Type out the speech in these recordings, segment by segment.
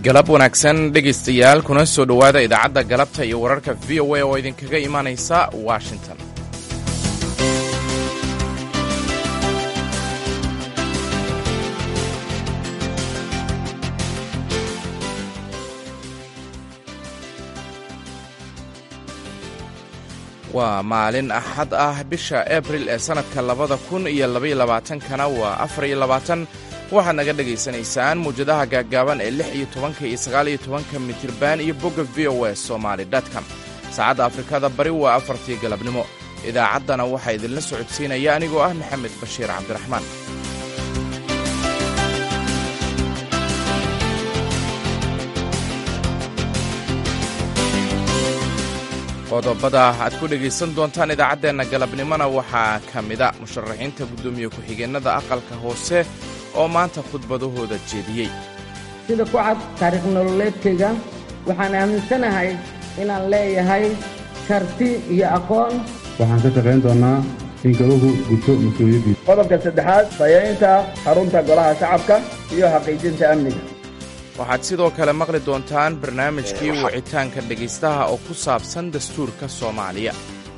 galab wanaagsan dhegaystayaal kuna soo dhowaada idaacadda galabta iyo wararka v o a oo idinkaga imaanaysa washington waa maalin axad ah bisha abril ee sannadka labada kun iyo labayolabaatankana waa afar iyo labaatan waxaad naga dhegaysanaysaan muwjadaha gaaggaaban ee lix iyo tobanka iyo sagaal iyo tobanka mitirban iyo bogga v o e somaali dotcom saacadda afrikada bari waa afartii galabnimo idaacaddana waxaa idinla socodsiinaya anigoo ah maxamed bashiir cabdiraxmaan qodobada aad ku dhegaysan doontaan idaacaddeenna galabnimona waxaa ka mida musharaxiinta guddoomiye ku-xigeennada aqalka hoose oo maanta khudbadahooda jeediyey sida ku cad taariikh nololeedkayga waxaan aaminsanahay inaan leeyahay karti iyo aqoon waxaan ka shaqayn doonnaa in galuhu guto mas-uuliyaddiisa qodobka saddexaad dayaynta xarunta golaha shacabka iyo xaqiijinta amniga waxaad sidoo kale maqli doontaan barnaamijkii wicitaanka dhegaystaha oo ku saabsan dastuurka soomaaliya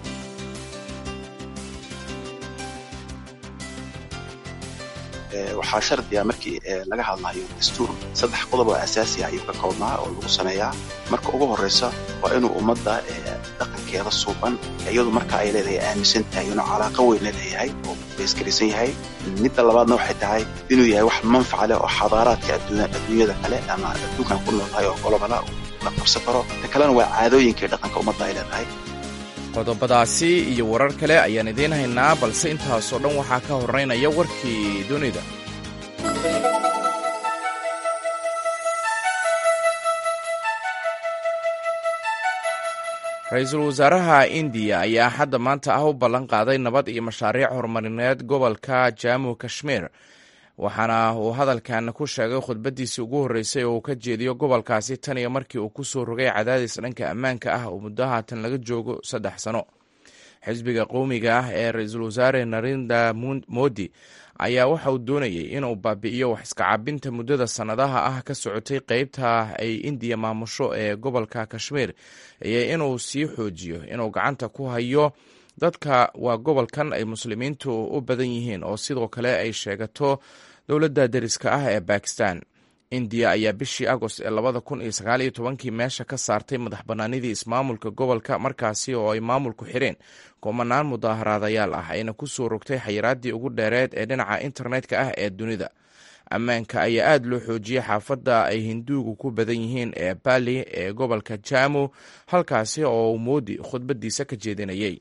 waxaa shardiga markii laga hadlayo dastuur saddex qodob oo asaasi ah ayuu ka koobnaa oo lagu sameeyaa marka ugu horraysa waa inuu ummadda dhaqankeeda suuban iyadu marka ay leedahay aaminsan tahay inuu calaaqo weyn la leeyahay oo bayskaraysan yahay midda labaadna waxay tahay inuu yahay wax manfaca leh oo xadaaraadka adduunyada kale ama adduunkan ku nooltahay oo golobala la qabsan karo ta kalena waa caadooyinkai dhaqanka ummadda ay leedahay qodobadaasi iyo warar kale ayaan idiin haynaa balse intaasoo dhan waxaa ka horraynaya warkii dunida ra-iisul wasaaraha indiya ayaa hadda maanta ah u ballan qaaday nabad iyo mashaariic horumarineed gobolka jamu kashmiir waxaana uu hadalkan ku sheegay khudbaddiisii ugu horreysay oo uu ka jeediyo gobolkaasi tan iyo markii uu ku soo rogay cadaadis dhanka ammaanka ah oo muddo haatan laga joogo saddex sano xisbiga qowmiga ah ee ra-iisul wasaare narendra modi ayaa waxa uu doonayay inuu baabi'iyo wax iskacabinta muddada sannadaha ah ka socotay qeybta ay indiya maamusho ee gobolka kashmiir iyo inuu sii xoojiyo inuu gacanta ku hayo dadka waa gobolkan ay muslimiintu u badan yihiin oo sidoo kale ay sheegato dowladda deriska ah ee bakistan indiya ayaa bishii agost ee labada kun iyo sagaal iyo tobankii meesha ka saartay madax bannaanidii ismaamulka gobolka markaasi oo ay maamulku xireen kumanaan mudaaharaadayaal ah ayna ku soo rogtay xayiraaddii ugu dheereed ee dhinaca internetka ah ee dunida ammaanka ayaa aada loo xoojiyey xaafadda ay hinduugu ku badan yihiin ee bali ee gobolka jamu halkaasi oo moodi khudbadiisa ka jeedinayay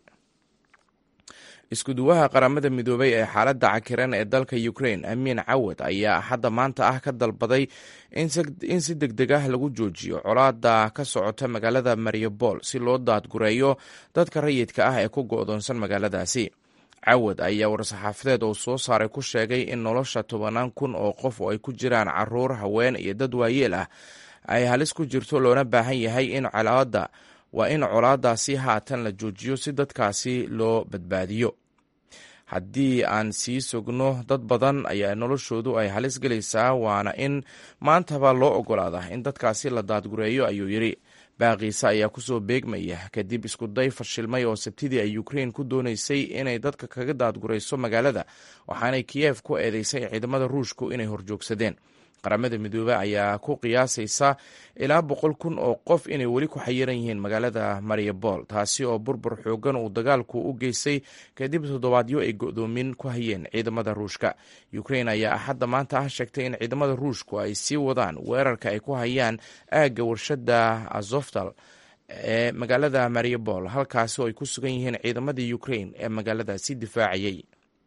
iskuduwaha qaramada midoobay ee xaaladda cakiran ee dalka ukrain amiin cawad ayaa hadda maanta ah ka dalbaday in si deg deg ah lagu joojiyo colaada ka socota magaalada mariupol si loo daadgureeyo dadka rayidka ah ee ku go'doonsan magaaladaasi cawad ayaa war-saxaafadeed oo soo saaray ku sheegay in nolosha tobanaan kun oo qof oo ay ku jiraan caruur haween iyo dad waayeel ah ay halis ku jirto loona baahan yahay in colaada waa in colaadaasi haatan la joojiyo si dadkaasi loo badbaadiyo haddii aan sii sugno dad badan ayaa noloshoodu ay halis gelaysaa waana in maantaba loo ogolaadaa in dadkaasi la daadgureeyo ayuu yidhi baaqiisa ayaa kusoo beegmaya kadib iskuday fashilmay oo sabtidii ay ukrein ku doonaysay inay dadka kaga daadgurayso magaalada waxaanay kiyef ku eedeysay ciidamada ruushku inay horjoogsadeen qaramada midoobe ayaa ku qiyaasaysa ilaa boqol kun oo qof inay weli ku xayiran yihiin magaalada mariupol taasi oo burbur xoogan uu dagaalku u geystay kadib toddobaadyo ay go'doomin ku hayeen ciidamada ruushka ukrain ayaa axadda maanta ah sheegtay in ciidamada ruushku ay sii wadaan weerarka ay ku hayaan aagga warshada azoftal ee magaalada mariupol halkaasi oo ay ku sugan yihiin ciidamadii ukrain ee magaaladaasi difaacayay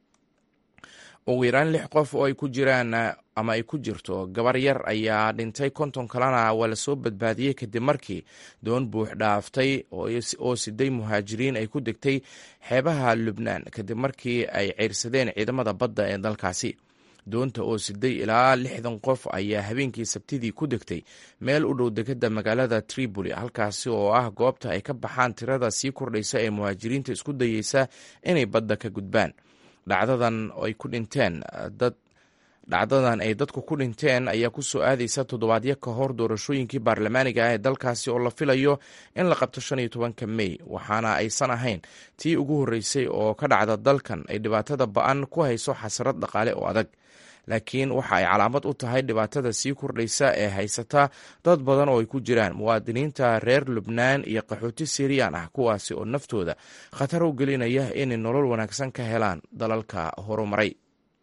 ugu yaraan lix qof oo ay ku jiraan ama ay ku jirto gabar yar ayaa dhintay konton kalena waa lasoo badbaadiyey kadib markii doon buux dhaaftay oo siday muhaajiriin ay ku degtay xeebaha lubnaan kadib markii ay ceyrsadeen ciidamada badda ee dalkaasi doonta oo siday ilaa lixdan qof ayaa habeenkii sabtidii ku degtay meel u dhow dekadda magaalada tripoli halkaasi oo ah goobta ay ka baxaan tirada sii kordhaysa ee muhaajiriinta isku dayeysa inay badda ka gudbaan dhacdadan ay ku dhinteen dad dhacdadan ay dadku ku dhinteen ayaa ku soo aadaysa toddobaadyo ka hor doorashooyinkii baarlamaaniga ah ee dalkaasi oo la filayo in la qabto shan iyo tobanka mey waxaana aysan ahayn tii ugu horreysay oo ka dhacda dalkan ay dhibaatada ba-an ku hayso xasarad dhaqaale oo adag laakiin waxa ay calaamad u tahay dhibaatada sii kordhaysa ee haysata dad badan oo ay ku jiraan muwaadiniinta reer lubnaan iyo qaxooti siiriyaan ah kuwaasi oo naftooda khatar u gelinaya inay nolol wanaagsan ka helaan dalalka horumaray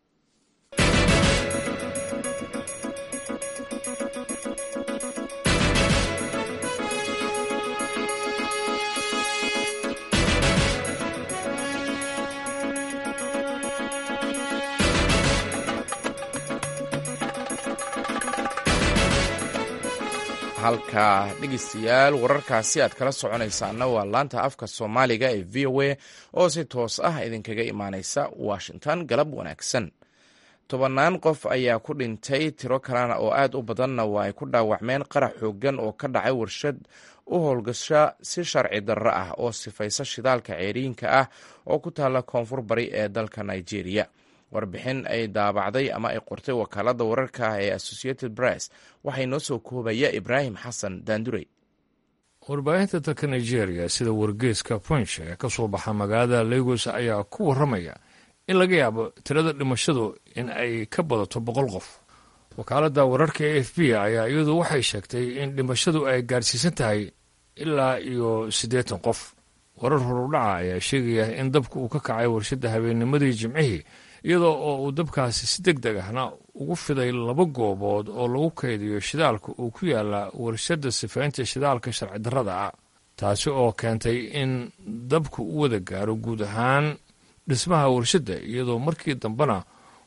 halka dhegeystayaal wararkaasi aad kala soconaysaana waa laanta afka soomaaliga ee v o a oo si toos ah idinkaga imaaneysa washington galab wanaagsan tobannaan qof ayaa ku dhintay tiro kalena oo aad u badanna waa ay ku dhaawacmeen qarax xoogan oo ka dhacay warshad u howlgasha si sharci darro ah oo sifaysa shidaalka ceeriinka ah oo ku taalla koonfur bari ee dalka nigeria warbixin ay daabacday ama ay qortay wakaalada wararka ah ee associated press waxay noo soo koobaya ibraahim xasan daandurey warbaahinta dalka nigeria sida wargeeska punch ee ka soo baxa magaalada lagos ayaa ku warramaya in laga yaabo tirada dhimashadu in ay ka badato boqol qof wakaaladda wararka e f b ayaa iyadu waxay sheegtay in dhimashadu ay gaadhsiisan tahay ilaa iyo siddeetan qof warar horudhaca ayaa sheegaya in dabka uu ka kacay warshadda habeennimadii jimcihii iyadoo oo uu dabkaasi si deg deg ahna ugu fiday laba goobood oo lagu kaydiyo shidaalka uu ku yaala warshadda sifaynta shidaalka sharci darrada ah taasi oo keentay in dabku u wada gaaro guud ahaan dhismaha warshadda iyadoo markii dambena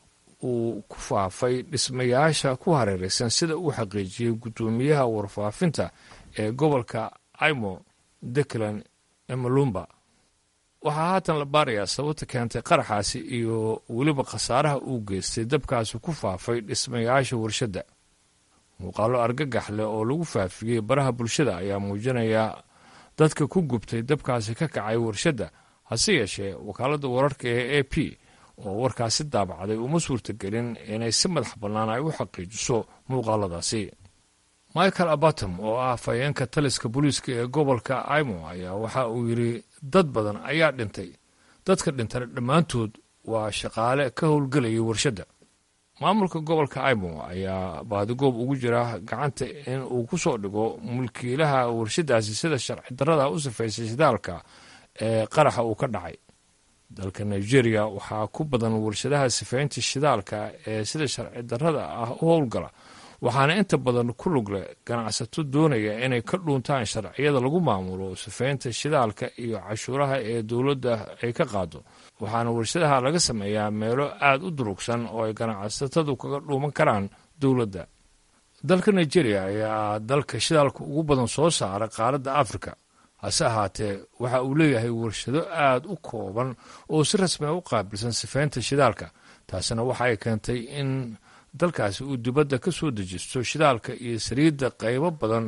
uu ku faafay dhismayaasha ku hareeraysan sida uu xaqiijiyey guddoomiyaha warfaafinta ee gobolka imo declan emalumba waxaa haatan la baarayaa sababta keentay qaraxaasi iyo weliba khasaaraha uu geystay dabkaasi ku faafay dhismayaasha warshadda muuqaallo argagax leh oo lagu faafiyey baraha bulshada ayaa muujinaya dadka ku gubtay dabkaasi ka kacay warshadda hase yeeshee wakaaladda wararka ee a p oo warkaasi daabacday uma suurtagelin inay si madax bannaan ay u xaqiijiso muuqaaladaasi michael abatom oo ah afhayeenka taliska booliiska ee gobolka imo ayaa waxa uu yidhi dad badan ayaa dhintay dadka dhintana dhammaantood waa shaqaale ka howlgelayay warshadda maamulka gobolka imo ayaa baadigoob ugu jira gacanta in uu ku soo dhigo mulkiilaha warshaddaasi sida sharci darrada u sifaysay shidaalka ee qaraxa uu ka dhacay dalka nigeria waxaa ku badan warshadaha sifaynta shidaalka ee sida sharci darrada ah u howlgala waxaana inta badan ku lugle ganacsato doonaya inay ka dhuuntaan sharciyada lagu maamulo sifaynta shidaalka iyo cashuuraha ee dowladda ay ka qaado waxaana warshadaha laga sameeyaa meelo aad u durugsan oo ay ganacsatadu kaga dhuuman karaan dowladda dalka nigeria ayaa dalka shidaalka ugu badan soo saara qaaradda afrika hase ahaatee waxa uu leeyahay warshado aad u kooban oo si rasmia u qaabilsan sifaynta shidaalka taasina waxa ay keentay in dalkaasi uu dibadda ka soo dejisto shidaalka iyo saliidda qaybo badan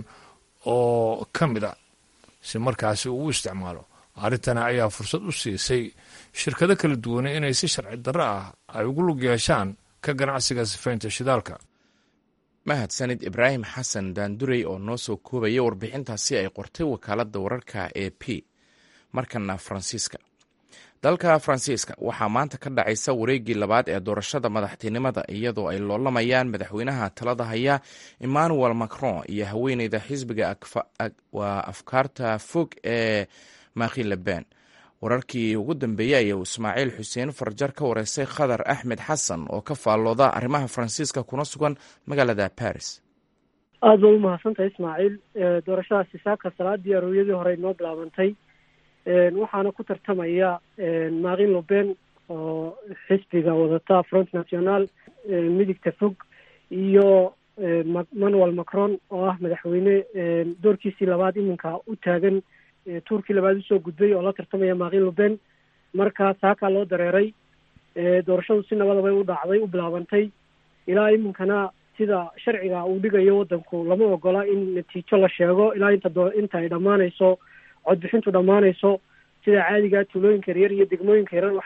oo ka mid a si markaasi uu u isticmaalo arrintana ayaa fursad u siisay shirkado kala duwane inay si sharci darro ah ay ugu lug yeeshaan ka ganacsiga sifaynta shidaalka mahadsanid ibraahim xasan daandurey oo noo soo koobaya warbixintaasi ay qortay wakaaladda wararka e p markana faransiiska dalka faransiiska waxaa maanta ka dhacaysa wareeggii labaad ee doorashada madaxtinimada iyadoo ay loolamayaan madaxweynaha talada haya emmanuel macron iyo haweeneyda xisbiga waa afkaarta fog ee maki leben wararkii ugu dambeeyey ayaa ismaaciil xuseen farjar ka wareystay khadar axmed xasan oo ka faallooda arrimaha faransiiska kuna sugan magaalada baris aada ba umahadsantahay ismaaciil doorashadaasi saaka salaadii arowyadii hore noo bilaabantay waxaana ku tartamaya makin loben oo xisbiga wadata front national midigta fog iyo manuel macron oo ah madaxweyne doorkiisii labaad iminka u taagan tuurkii labaad usoo gudbay oo la tartamaya makin loben marka saakaa loo dareeray doorashadu si nabadabay u dhacday u bilaabantay ilaa iminkana sida sharciga uu dhigayo wadanku lama ogola in natiijo la sheego ilaa inta doo inta ay dhammaanayso codbixintu dhammaanayso sida caadiga tuulooyinka yaryar iyo degmooyinka yarar waxay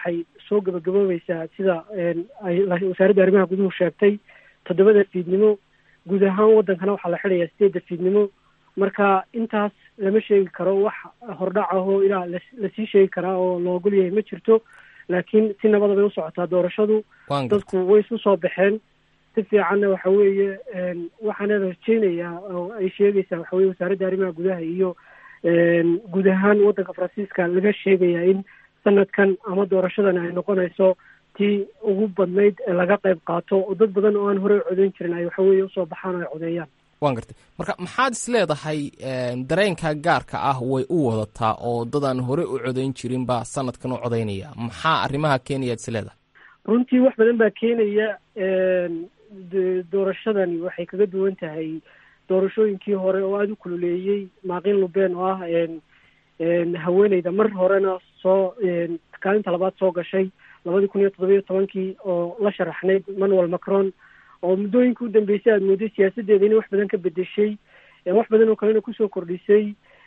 soo gabagaboobaysaa sida ay wasaaradda arrimaha guduhu sheegtay toddobada fiidnimo guud ahaan waddankana waxaa la xidhayaa sideedda fiidnimo marka intaas lama sheegi karo wax hordhac ahoo ilaa lasii sheegi karaa oo la ogol yahay ma jirto laakiin si nabada bay u socotaa doorashadu dadku way isu soo baxeen si fiicanna waxa weeye waxaana rajeynayaa oo ay sheegaysaa waxa weye wasaaradda arrimaha gudaha iyo guud ahaan waddanka faransiiska laga sheegayaa in sanadkan ama doorashadan ay noqonayso tii ugu badnayd ee laga qayb qaato oo dad badan oo aan horey codeyn jirin ay waxa weeye usoo baxaan oo ay codeeyaan waan gartay marka maxaad is leedahay dareenka gaarka ah way u wadataa oo dadaan horey u codeyn jirin baa sanadkan u codeynaya maxaa arrimaha keenayaad is leedahay runtii wax badan baa keenaya doorashadani waxay kaga duwan tahay doorashooyinkii hore oo aada u kululeeyey maaqin luben oo ah haweeneyda mar horena soo kaalinta labaad soo gashay labadii kun iyo toddobiyo tobankii oo la sharaxnayd manuel macron oo muddooyinka u dambeysay aada mooday siyaasaddeeda inay wax badan ka bedeshay wax badan oo kalena kusoo kordhisay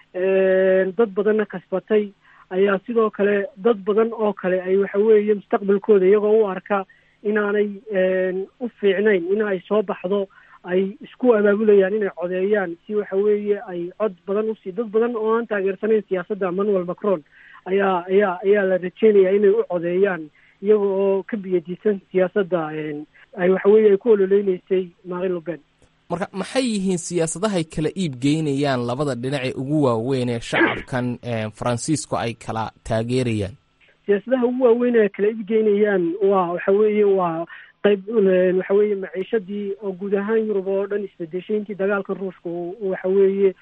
dad badanna kasbatay ayaa sidoo kale dad badan oo kale ay waxa weeye mustaqbalkooda iyagoo u arka inaanay u fiicnayn in ay soo baxdo ay isku abaabulayaan inay codeeyaan si waxa weeye ay cod badan usii dad badan oo aan taageersanayn siyaasadda manuel macron ayaa ayaa ayaa la rajeynayaa inay u codeeyaan iyaga oo ka biyadiisan siyaasadda ay waxa weeye ay ku ololeyneysay marin luben marka maxay yihiin siyaasadahay kala iib geynayaan labada dhinac ee ugu waaweyn ee shacabkan faransiisku ay kala taageerayaan siyaasadaha ugu waaweyn ee kala iib geynayaan waa waxa weeye waa qayb waxa weeye maciishadii oo guud ahaan yurub oo dhan isbedeshay intii dagaalka ruushka waxa weeye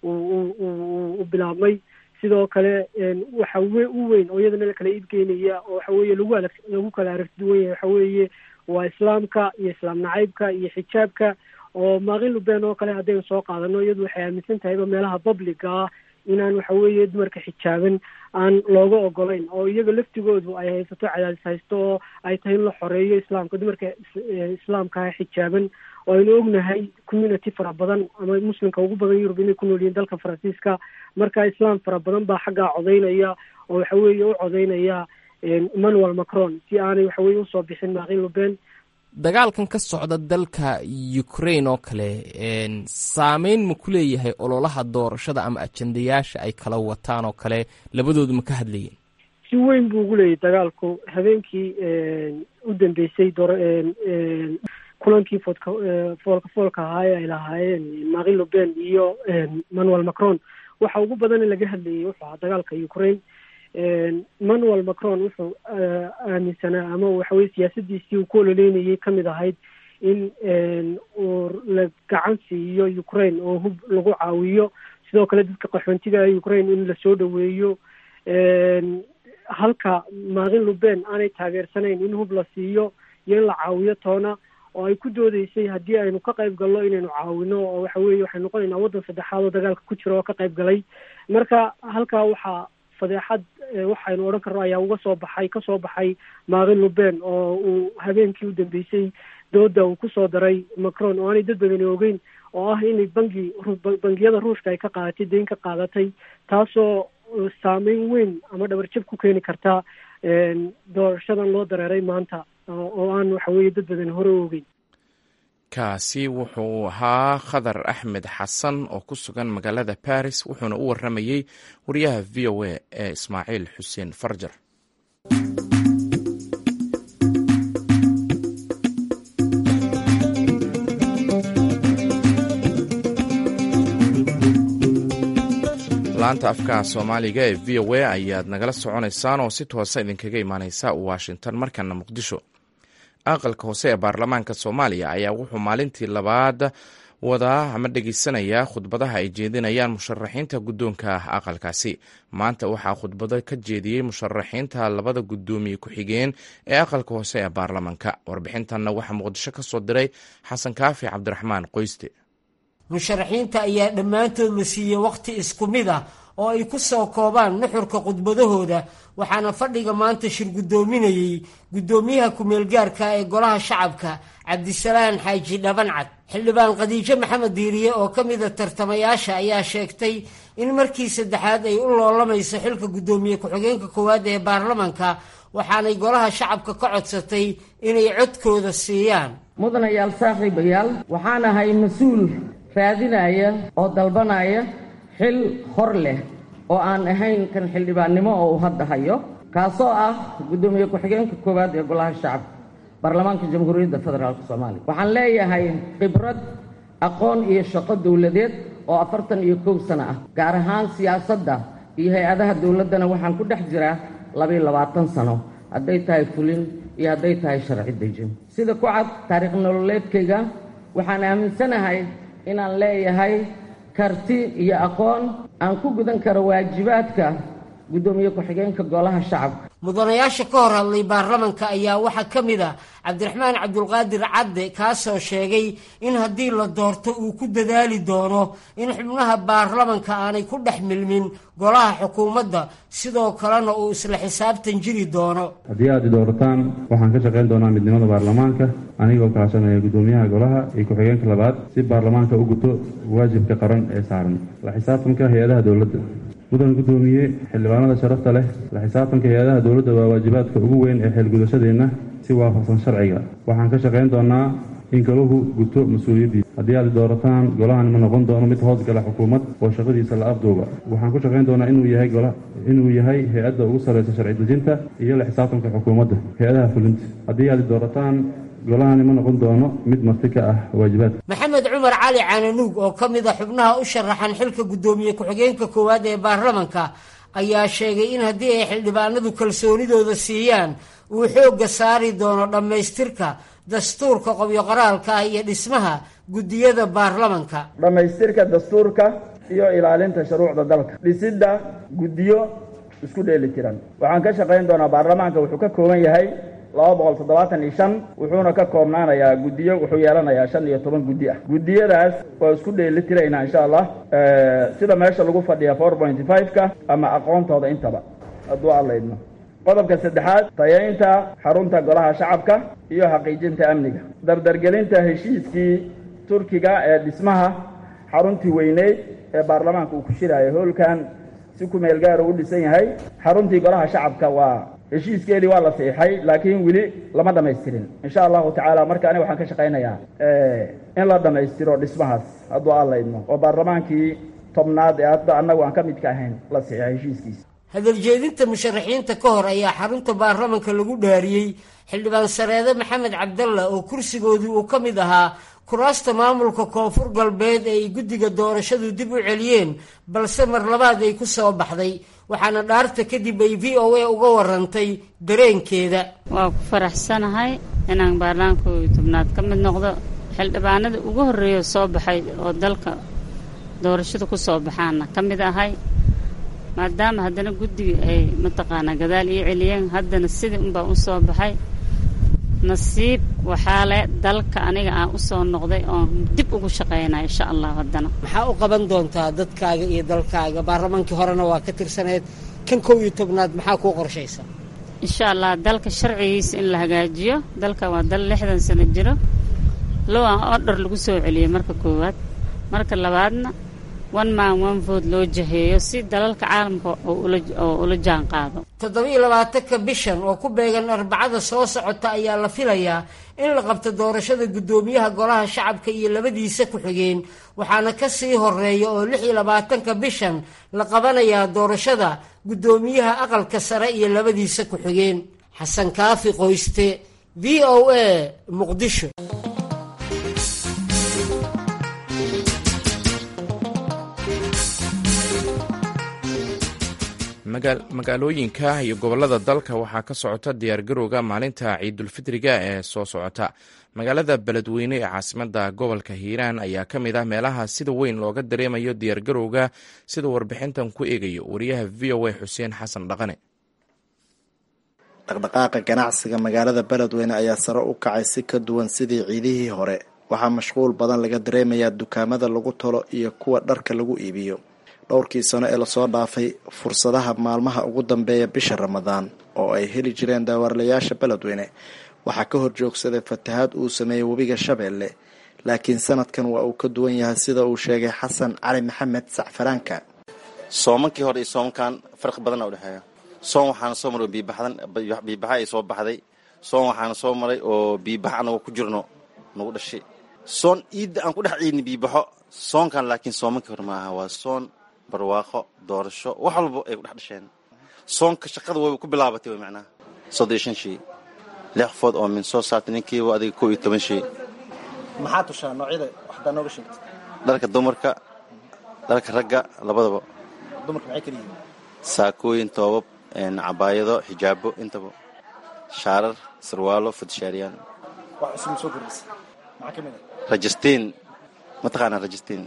u bilaabmay sidoo kale waxa we u weyn oo iyadana la kala iibgeynaya oo waxa weeye lagu alag lagu kala aragti duwan yahay waxa weeye waa islaamka iyo islaam nacaybka iyo xijaabka oo maaqin luben oo kale haddaynu soo qaadano iyadu waxay aaminsan tahayba meelaha publica ah inaan waxa weeye dumarka xijaaban aan looga ogolayn oo iyaga laftigoodu ay haysato cadaadis haysto oo ay tahay in la xoreeyo islaamka dumarka islaamkaha xijaaban oo aynu ognahay community fara badan ama muslimka ugu badan yurub inay ku nool yihiin dalka faransiiska marka islaam fara badan baa xaggaa codeynaya oo waxa weeye u codeynaya emmanuel macron si aanay waxa weye usoo bixin maaqin luben dagaalkan ka socda dalka ukraine oo kale saameyn ma ku leeyahay ololaha doorashada ama ajendayaasha ay kala wataan oo kale labadoodu ma ka hadlayeen si weyn buu ugu leeyahy dagaalku habeenkii u dambeysay door kulankii foodka foolka foolka ahaa ee ay lahaayeen maaqin luben iyo manuel macron waxa ugu badan in laga hadlayay wuxuu ahaa dagaalka ukraine manuel macron wuxuu aaminsanaa ama waxaweye siyaasadiisii uu ku ololeynayay kamid ahayd in uu la gacan siiyo ukraine oo hub lagu caawiyo sidoo kale dadka qaxoontiga ukraine in lasoo dhaweeyo halka maaqin luben aanay taageersanayn in hub la siiyo iyo in la caawiyo toona oo ay ku doodeysay haddii aynu ka qayb galno inaynu caawino oo waxa weye waxay noqonaynaa waddan saddexaad oo dagaalka ku jira oo ka qayb galay marka halkaa waxaa fadeexad waxaynu odhan karno ayaa uga soo baxay kasoo baxay maaqin luben oo uu habeenkii u dambeysay dooda uu kusoo daray macron oo aanay dad badani ogeyn oo ah inay bangi bangiyada ruushka ay ka qaadatay deyn ka qaadatay taasoo saameyn weyn ama dhabarjab ku keeni karta doorashadan loo dareeray maanta oo aan waxa weeye dad badan hore u ogeyn kaasi wuxuu ahaa khadar axmed xasan oo ku sugan magaalada baris wuxuuna u warramayey wariyaha v o a ee ismaaciil xuseen farjar laanta afka soomaaliga ee v o a ayaad nagala soconaysaan oo si toosa idinkaga imaaneysa washington markana muqdisho aqalka hoose ee baarlamaanka soomaaliya ayaa wuxuu maalintii labaad wadaa ama dhegeysanayaa khudbadaha ay jeedinayaan musharaxiinta guddoonka aqalkaasi maanta waxaa khudbado ka jeediyey musharaxiinta labada guddoomiye ku-xigeen ee aqalka hoose ee baarlamaanka warbixintanna waxaa muqdisho ka soo diray xasan kaafi cabdiraxmaan qoyste musharaxiinta ayaa dhammaantood la siiyey wakhti isku mid ah oo ay ku soo koobaan nuxurka khudbadahooda waxaana fadhiga maanta shir guddoominayey guddoomiyaha ku-meelgaarka ee golaha shacabka cabdisalaan xaaji dhabancad xildhibaan khadiijo maxamed diiriye oo ka mida tartamayaasha ayaa sheegtay in markii saddexaad ay u loolamayso xilka guddoomiye ku-xigeenka koowaad ee baarlamanka waxaanay golaha shacabka ka codsatay inay codkooda siiyaan mudanayaal saaxiibayaal waxaan ahay mas-uul raadinaya oo dalbanaya xil hor leh oo aan ahayn kan xildhibaannimo oo uu hadda hayo kaasoo ah guddoomiye ku-xigeenka koowaad ee golaha shacabka baarlamaanka jamhuuriyadda federaalk soomaaliya waxaan leeyahay khibrad aqoon iyo shaqo dowladeed oo afartan iyo kow sano ah gaar ahaan siyaasadda iyo hay-adaha dowladdana waxaan ku dhex jiraa labaiyo labaatan sano hadday tahay fulin iyo hadday tahay sharci dejin sida ku cad taariikh nololeedkayga waxaan aaminsanahay inaan leeyahay karti iyo aqoon aan ku gudan karo waajibaadka guddoomiye ku-xigeenka golaha shacabka mudanayaasha ka hor hadlay baarlamanka ayaa waxaa ka mid ah cabdiraxmaan cabdulqaadir cadde kaasoo sheegay in haddii la doorto uu ku dadaali doono in xubnaha baarlamanka aanay ku dhex milmin golaha xukuumadda sidoo kalena uu isla xisaabtan jiri doono haddii aad i doorataan waxaan ka shaqayn doonaa midnimada baarlamaanka anigoo kaashanaya guddoomiyaha golaha iyo ku-xigeenka labaad si baarlamaanka u guto waajibka qaran ee saaran la xisaabtanka hay-adaha dowladda mudan guddoomiye xildhibaanada sharafta leh la xisaabtanka hay-adaha dowladda waa waajibaadka ugu weyn ee xeelgudashadeenna si waafaqsan sharciga waxaan ka shaqayn doonaa in golahu guto mas-uuliyaddiisa haddii aad doorataan golahan ma noqon doono mid hoosgala xukuumad oo shaqadiisa la afduuba waxaan ku shaqayn doonaa inuu yahay inuu yahay hay-adda ugu sarraysa sharci dejinta iyo la xisaabtanka xukuumadda hay-adaha fulinta haddii aad doorataan golahani ma noqon doono mid marti ka ah waajibaadka maxamed cumar cali caananuug oo ka mid a xubnaha u sharaxan xilka guddoomiye ku-xigeenka koowaad ee baarlamanka ayaa sheegay in haddii ay xildhibaanadu kalsoonidooda siiyaan uu xoogga saari doono dhammaystirka dastuurka qobyo qoraalka ah iyo dhismaha guddiyada baarlamanka dhammaystirka dastuurka iyo ilaalinta shuruucda dalka dhisidda guddiyo isku dheeli tiran waxaan ka shaqayn doonaa baarlamaanka wuxuu ka kooban yahay laba boqol toddobaatan iyo shan wuxuuna ka koobnaanayaa guddiyo wuxuu yeelanayaa shan iyo toban guddi ah guddiyadaas waa isku dheeli tiraynaa insha allah sida meesha lagu fadhiya four point five-ka ama aqoontooda intaba hadduu allaydno qodobka saddexaad tayaynta xarunta golaha shacabka iyo xaqiijinta amniga dardargelinta heshiiskii turkiga ee dhismaha xaruntii weyneyd ee baarlamaanka uu ku shiraayo hoolkan si ku meel gaara u dhisan yahay xaruntii golaha shacabka waa heshiiskeedii waa la siixay laakiin weli lama dhamaystirin insha allahu tacaala marka aniga waxaan ka shaqaynayaa in la dhammaystiro dhismahaas hadduu allaydno oo baarlamaankii tobnaad ee hadda annagu aan ka midka ahayn la siixay heshiiskiisa hadaljeedinta musharaxiinta ka hor ayaa xarunta baarlamanka lagu dhaariyey xildhibaan sareede maxamed cabdalla oo kursigoodii uu ka mid ahaa kuraasta maamulka koonfur galbeed ee ay guddiga doorashadu dib u celiyeen balse mar labaad ay ku soo baxday waxaana dhaarta kadib ay v o a uga warantay dareenkeeda waa ku faraxsanahay inaan baarlamaanka tobnaad ka mid noqdo xildhibaanada ugu horreeya soo baxay oo dalka doorashada ku soo baxaana ka mid ahay maadaama haddana guddiga ay mataqaanaa gadaal ii celiyeen haddana sidii unbaa u soo baxay nasiib waxaa le dalka aniga aan u soo noqday oon dib ugu shaqaynaya insha allah haddana maxaa u qaban doontaa dadkaaga iyo dalkaaga baarlamaankii horena waa ka tirsaneed kan kow iyo tobnaad maxaa kuu qorshaysa insha allah dalka sharcigiisa in la hagaajiyo dalka waa dal lixdan sano jiro low aan odhar lagu soo celiyey marka koowaad marka labaadna one man one vote loo jaheeyo si dalalka caalamka oo ula jaan qaado toddoba-iyo labaatanka bishan oo ku beegan arbacada soo socota ayaa la filayaa in la qabto doorashada guddoomiyaha golaha shacabka iyo labadiisa ku-xigeen waxaana ka sii horeeya oo lix iyo labaatanka bishan la qabanayaa doorashada guddoomiyaha aqalka sare iyo labadiisa ku-xigeen xasan kaafi qoyste v o a muqdisho magaalooyinka iyo gobolada dalka waxaa ka socota diyaargarowga maalinta ciidulfitriga ee soo socota magaalada beledweyne ee caasimada gobolka hiiraan ayaa ka mid ah meelaha sida weyn looga dareemayo diyaargarowga sida warbixintan ku eegayo wariyaha v o a xuseen xasan dhaqane dhaqdhaqaaqa ganacsiga magaalada beledweyne ayaa sare u kacay si ka duwan sidii ciidihii hore waxaa mashquul badan laga dareemayaa dukaamada lagu tolo iyo kuwa dharka lagu iibiyo dhowrkii sano ee lasoo dhaafay fursadaha maalmaha ugu dambeeya bisha ramadaan oo ay heli jireen daawarlayaasha beledweyne waxaa ka hor joogsaday fatahaad uu sameeyey webiga shabeelle laakiin sanadkan waa uu ka duwan yahay sida uu sheegay xasan cali maxamed sacfaraanka soomankii hore iyo soomankan farqi badana udhexeeya soon waxaana soo maray oo biibaxdan biibaxa ay soo baxday soon waxaana soo maray oo biibax anagoo ku jirno nagu dhashay soon iidda aan ku dhex ciidni biibaxo soonkan laakiin soomanka hore maaha waa soon barwaaqo doorasho wax walba ay ku dhex dhasheen soonka shaqada way ku bilaabatay way macnaha soddon iyo shan shay lix qofood oo min soo saartay ninkiiba adiga kow iyo toban shay maxaa tushaa noocyada waxdaa nooga sheegta dharka dumarka dharka ragga labadaba dumarka maxay kala yihiin saakooyin toobab cabaayado xijaabo intaba shaarar sarwaalo fudshaariyaan wax cusub soo kordhisa maxaa ka mid ah rajistiin mataqaanaa rajistiin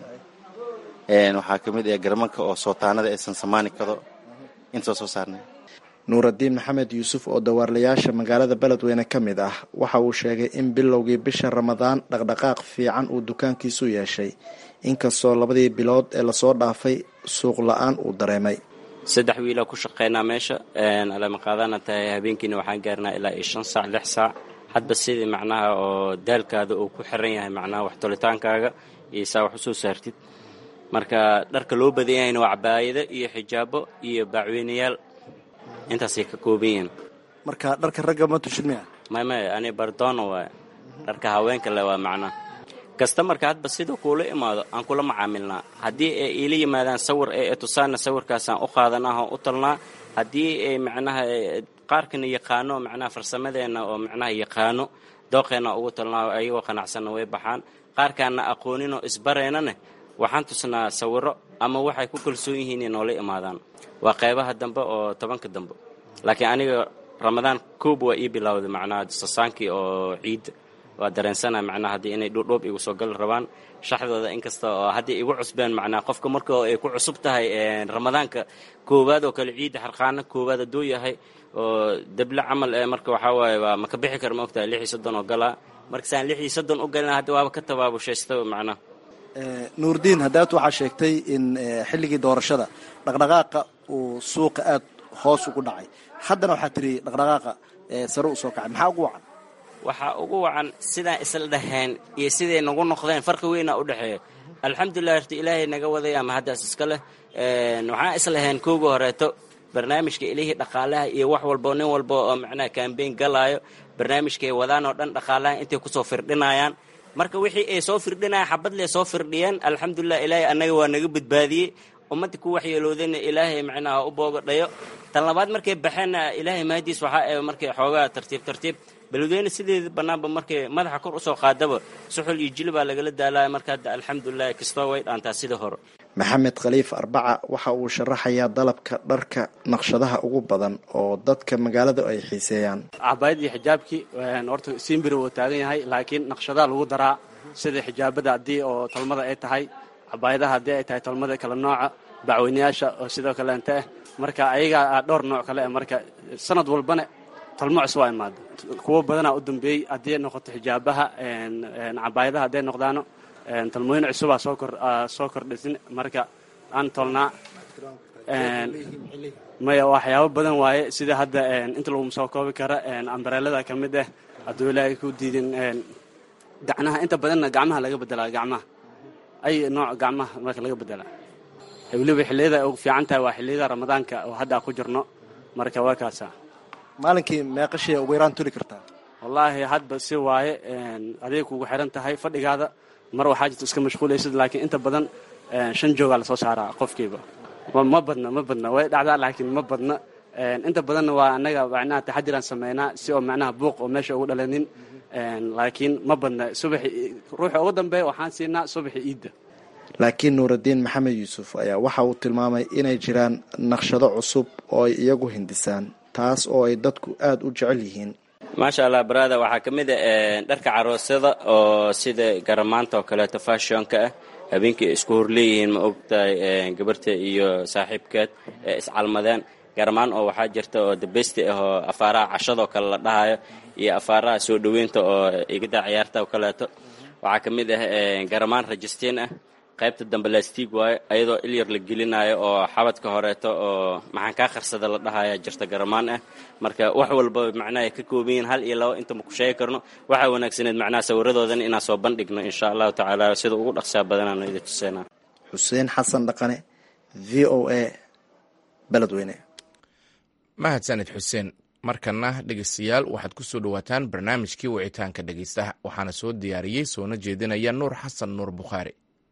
waxaa ka mid ah garmanka oo sootaanada aysan samaani kado inta soo saarnay nuuraddiin maxamed yuusuf oo dawaarlayaasha magaalada beledweyne ka mid ah waxa uu sheegay in bilowgii bisha ramadaan dhaqdhaqaaq fiican uu dukaankiisu yeeshay inkastoo labadii bilood ee lasoo dhaafay suuq la-aan uu dareemay saddex wiilaa ku shaqaynaa meesha alama qaadana tahay habeenkiina waxaan gaarnaa ilaa iyo shan saac lix saac hadba sidii macnaha oo daalkaada uu ku xiran yahay macnaha wax tolitaankaaga iyo saa wax usoo saartid marka dharka loo badan yahayna waa cabaayado iyo xijaabo iyo baacweynayaal intaasay ka kooban yihiin marka dharka ragga ma tushid miya may may ani bardoona waay dharka haweenka le waa macnaha kastamarka hadba sida kuula imaado aan kula macaamilnaa haddii ay iila yimaadaan sawir ee tusaana sawirkaasaan u qaadanah oo u talnaa haddii ay macnaha qaarkana yaqaano macnaha farsamadeenna oo macnaha yaqaano dooqeenna ugu talnaa ayagoo qanacsanna way baxaan qaarkaana aqooninoo isbareynaneh waxaan tusnaa sawiro ama waxay ku kalsoon yihiin in noola imaadaan waa qaybaha dambe oo tobanka dambe laakiin aniga ramadaan koob waa ii bilowday macnaha sasaankii oo ciidda waa dareensana macnaha haddii inay dhuudhuub igu soo gali rabaan shaxdooda inkasta oo haddii igu cusbeen macnaha qofka marka ay ku cusub tahay ramadaanka koowaad oo kale ciidda xarqaana koowaad hadduu yahay oo deble camal ee marka waxaa waaye waa maka bixi kara ma ogtahay lix iyo soddon oo galaa marka saan lix iyo soddon u galina hadda waaba ka tabaabushaysta macnaha nuurdiin haddaad waxaa sheegtay in xilligii doorashada dhaqdhaqaaqa uu suuqa aad hoos ugu dhacay haddana waxaa tiri dhaqdhaqaaqa sare u soo kacay maxaa ugu wacan waxaa ugu wacan sidaan isla dhaheen iyo siday nagu noqdeen farqi weynaa u dhexeeya alxamdulilah horta ilaahay naga wadaya ama haddaas iska leh waxaan islaheen kooga horeeto barnaamijka ilihii dhaqaalaha iyo wax walbo nin walba oo macnaha kambeyn galaayo barnaamijkaay wadaan oo dhan dhaqaalaha intay kusoo firdhinayaan marka wixii ay soo firdhinayaan xabad lee soo firdhiyeen alxamdulilah ilaahay annaga waa naga badbaadiyey ummadda ku waxyeeloodayna ilaahay macnaha u boogadhayo tan labaad markay baxeenna ilaahay mahadiis waxaa ee markay xoogaa tartiib tartiib beledweyne sideeda bannaanba markay madaxa kor usoo qaadaba suxul iyo jili baa lagala daalaya marka hadda alxamdulilah kastoo way dhaantaa sida hore maxamed khaliif arbaca waxa uu sharaxayaa dalabka dharka naqshadaha ugu badan oo dadka magaalada ay xiiseeyaan cabaayadii xijaabkii horta siimbiri wuu taagan yahay laakiin naqshadaha lagu daraa sida xijaabada haddii oo talmada ay tahay cabaayadaha haddii ay tahay talmada kala nooca bacweynayaasha oo sidoo kaleente ah marka ayagaa dhowr nooc kale ah marka sanad walbana talmo cusub waa imaada kuwo badanaa u dambeeyey haddii ay noqoto xijaabaha cabaayadaha hadday noqdaano talmooyin cusubaa soo kor soo kordhisin marka aan tolnaa maya waxyaabo badan waaye sida hadda inta laguma soo koobi kara ambareelada ka mid ah hadduu ilaahay ku diidin gacnaha inta badanna gacmaha laga bedelaa gacmaha ay nooc gacmaha marka laga bedelaa weliba xilliyada ugu fiican tahay waa xilliyada ramadaanka oo hadda ku jirno marka waa kaasa maalinkii meeqashii ugu yaraan tuli kartaa wallaahi hadba si waaye aday kugu xiran tahay fadhigaada mar waxaa jirta iska mashquulaysid laakiin inta badan shan joogaa lasoo saaraa qofkiiba ma badna ma badna way dhacdaa laakiin ma badna inta badanna waa annaga macnaha taxadiraan sameynaa si oo macnaha buuq oo meesha ugu dhalanin laakiin ma badna subaxi ruuxa ugu dambeeya waxaan siinaa subaxi iidda laakiin nuuraddiin maxamed yuusuf ayaa waxa uu tilmaamay inay jiraan naqshado cusub oo ay iyagu hindisaan taas oo ay dadku aada u jecel yihiin maasha allah barada waxaa ka mid a dharka caroosyada oo sida garamaanta oo kaleeto fashionka ah habeenkii isku horleeyihiin ma ogtahay gabarta iyo saaxiibkeed ee iscalmadeen garamaan oo waxaa jirta oo dabesti ah oo afaaraha cashadoo kale la dhahayo iyo afaaraha soo dhoweynta oo igada ciyaarta oo kaleeto waxaa ka mid ah garamaan rajistiin ah qaybta dambe lastig waayo ayadoo ilyar la gelinayo oo xabadka horeeto oo maxaan kaa qarsada la dhahaya jirta garamaan ah marka wax walba macnaha ay ka kooban yihiin hal iyo labo inta ma ku sheegi karno waxaa wanaagsaneed macnaha sawiradoodana inaan soo bandhigno insha allahu tacaala sida ugu dhaqsaa badanaano idi tuseena xuseen xasan dhaqane v o a beledweyne mahadsanid xuseen markana dhegeystayaal waxaad ku soo dhowaataan barnaamijkii wicitaanka dhegeystaha waxaana soo diyaariyey soona jeedinaya nuur xasan nuur bukhaari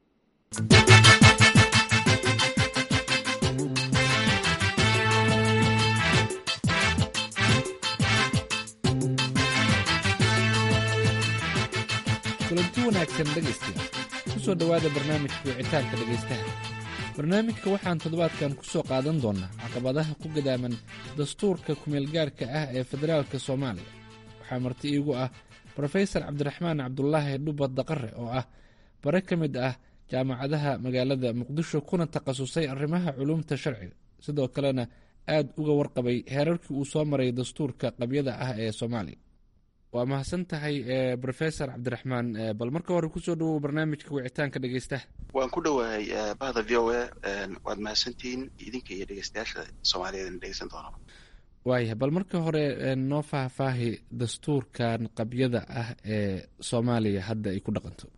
kulanti wanaagsan dhegaystayaal ku soo dhowaada barnaamijka wicitaanka dhegaystaha barnaamijka waxaan toddobaadkan ku soo qaadan doonnaa caqabadaha ku gadaaman dastuurka kumeelgaarka ah ee federaalka soomaaliya waxaa marti iigu ah brofesor cabdiraxmaan cabdulaahi dhubad daqare oo ah bare ka mid ah jaamacadaha magaalada muqdisho kuna takhasusay arrimaha culuumta sharciga sidoo kalena aad uga warqabay heerarkii uu soo maray dastuurka qabyada ah ee soomaaliya waa mahadsan tahay brofesor cabdiraxmaan bal marka hore kusoo dhawow barnaamijka wicitaanka dhegeystaha waan ku dhowahay bahda v o a waad mahadsantihiin idinka iyo dhegeystayaasha soomaaliyeed in dhegeysan doono waayahay bal marka hore noo faahfaahi dastuurkan qabyada ah ee soomaaliya hadda ay ku dhaqanto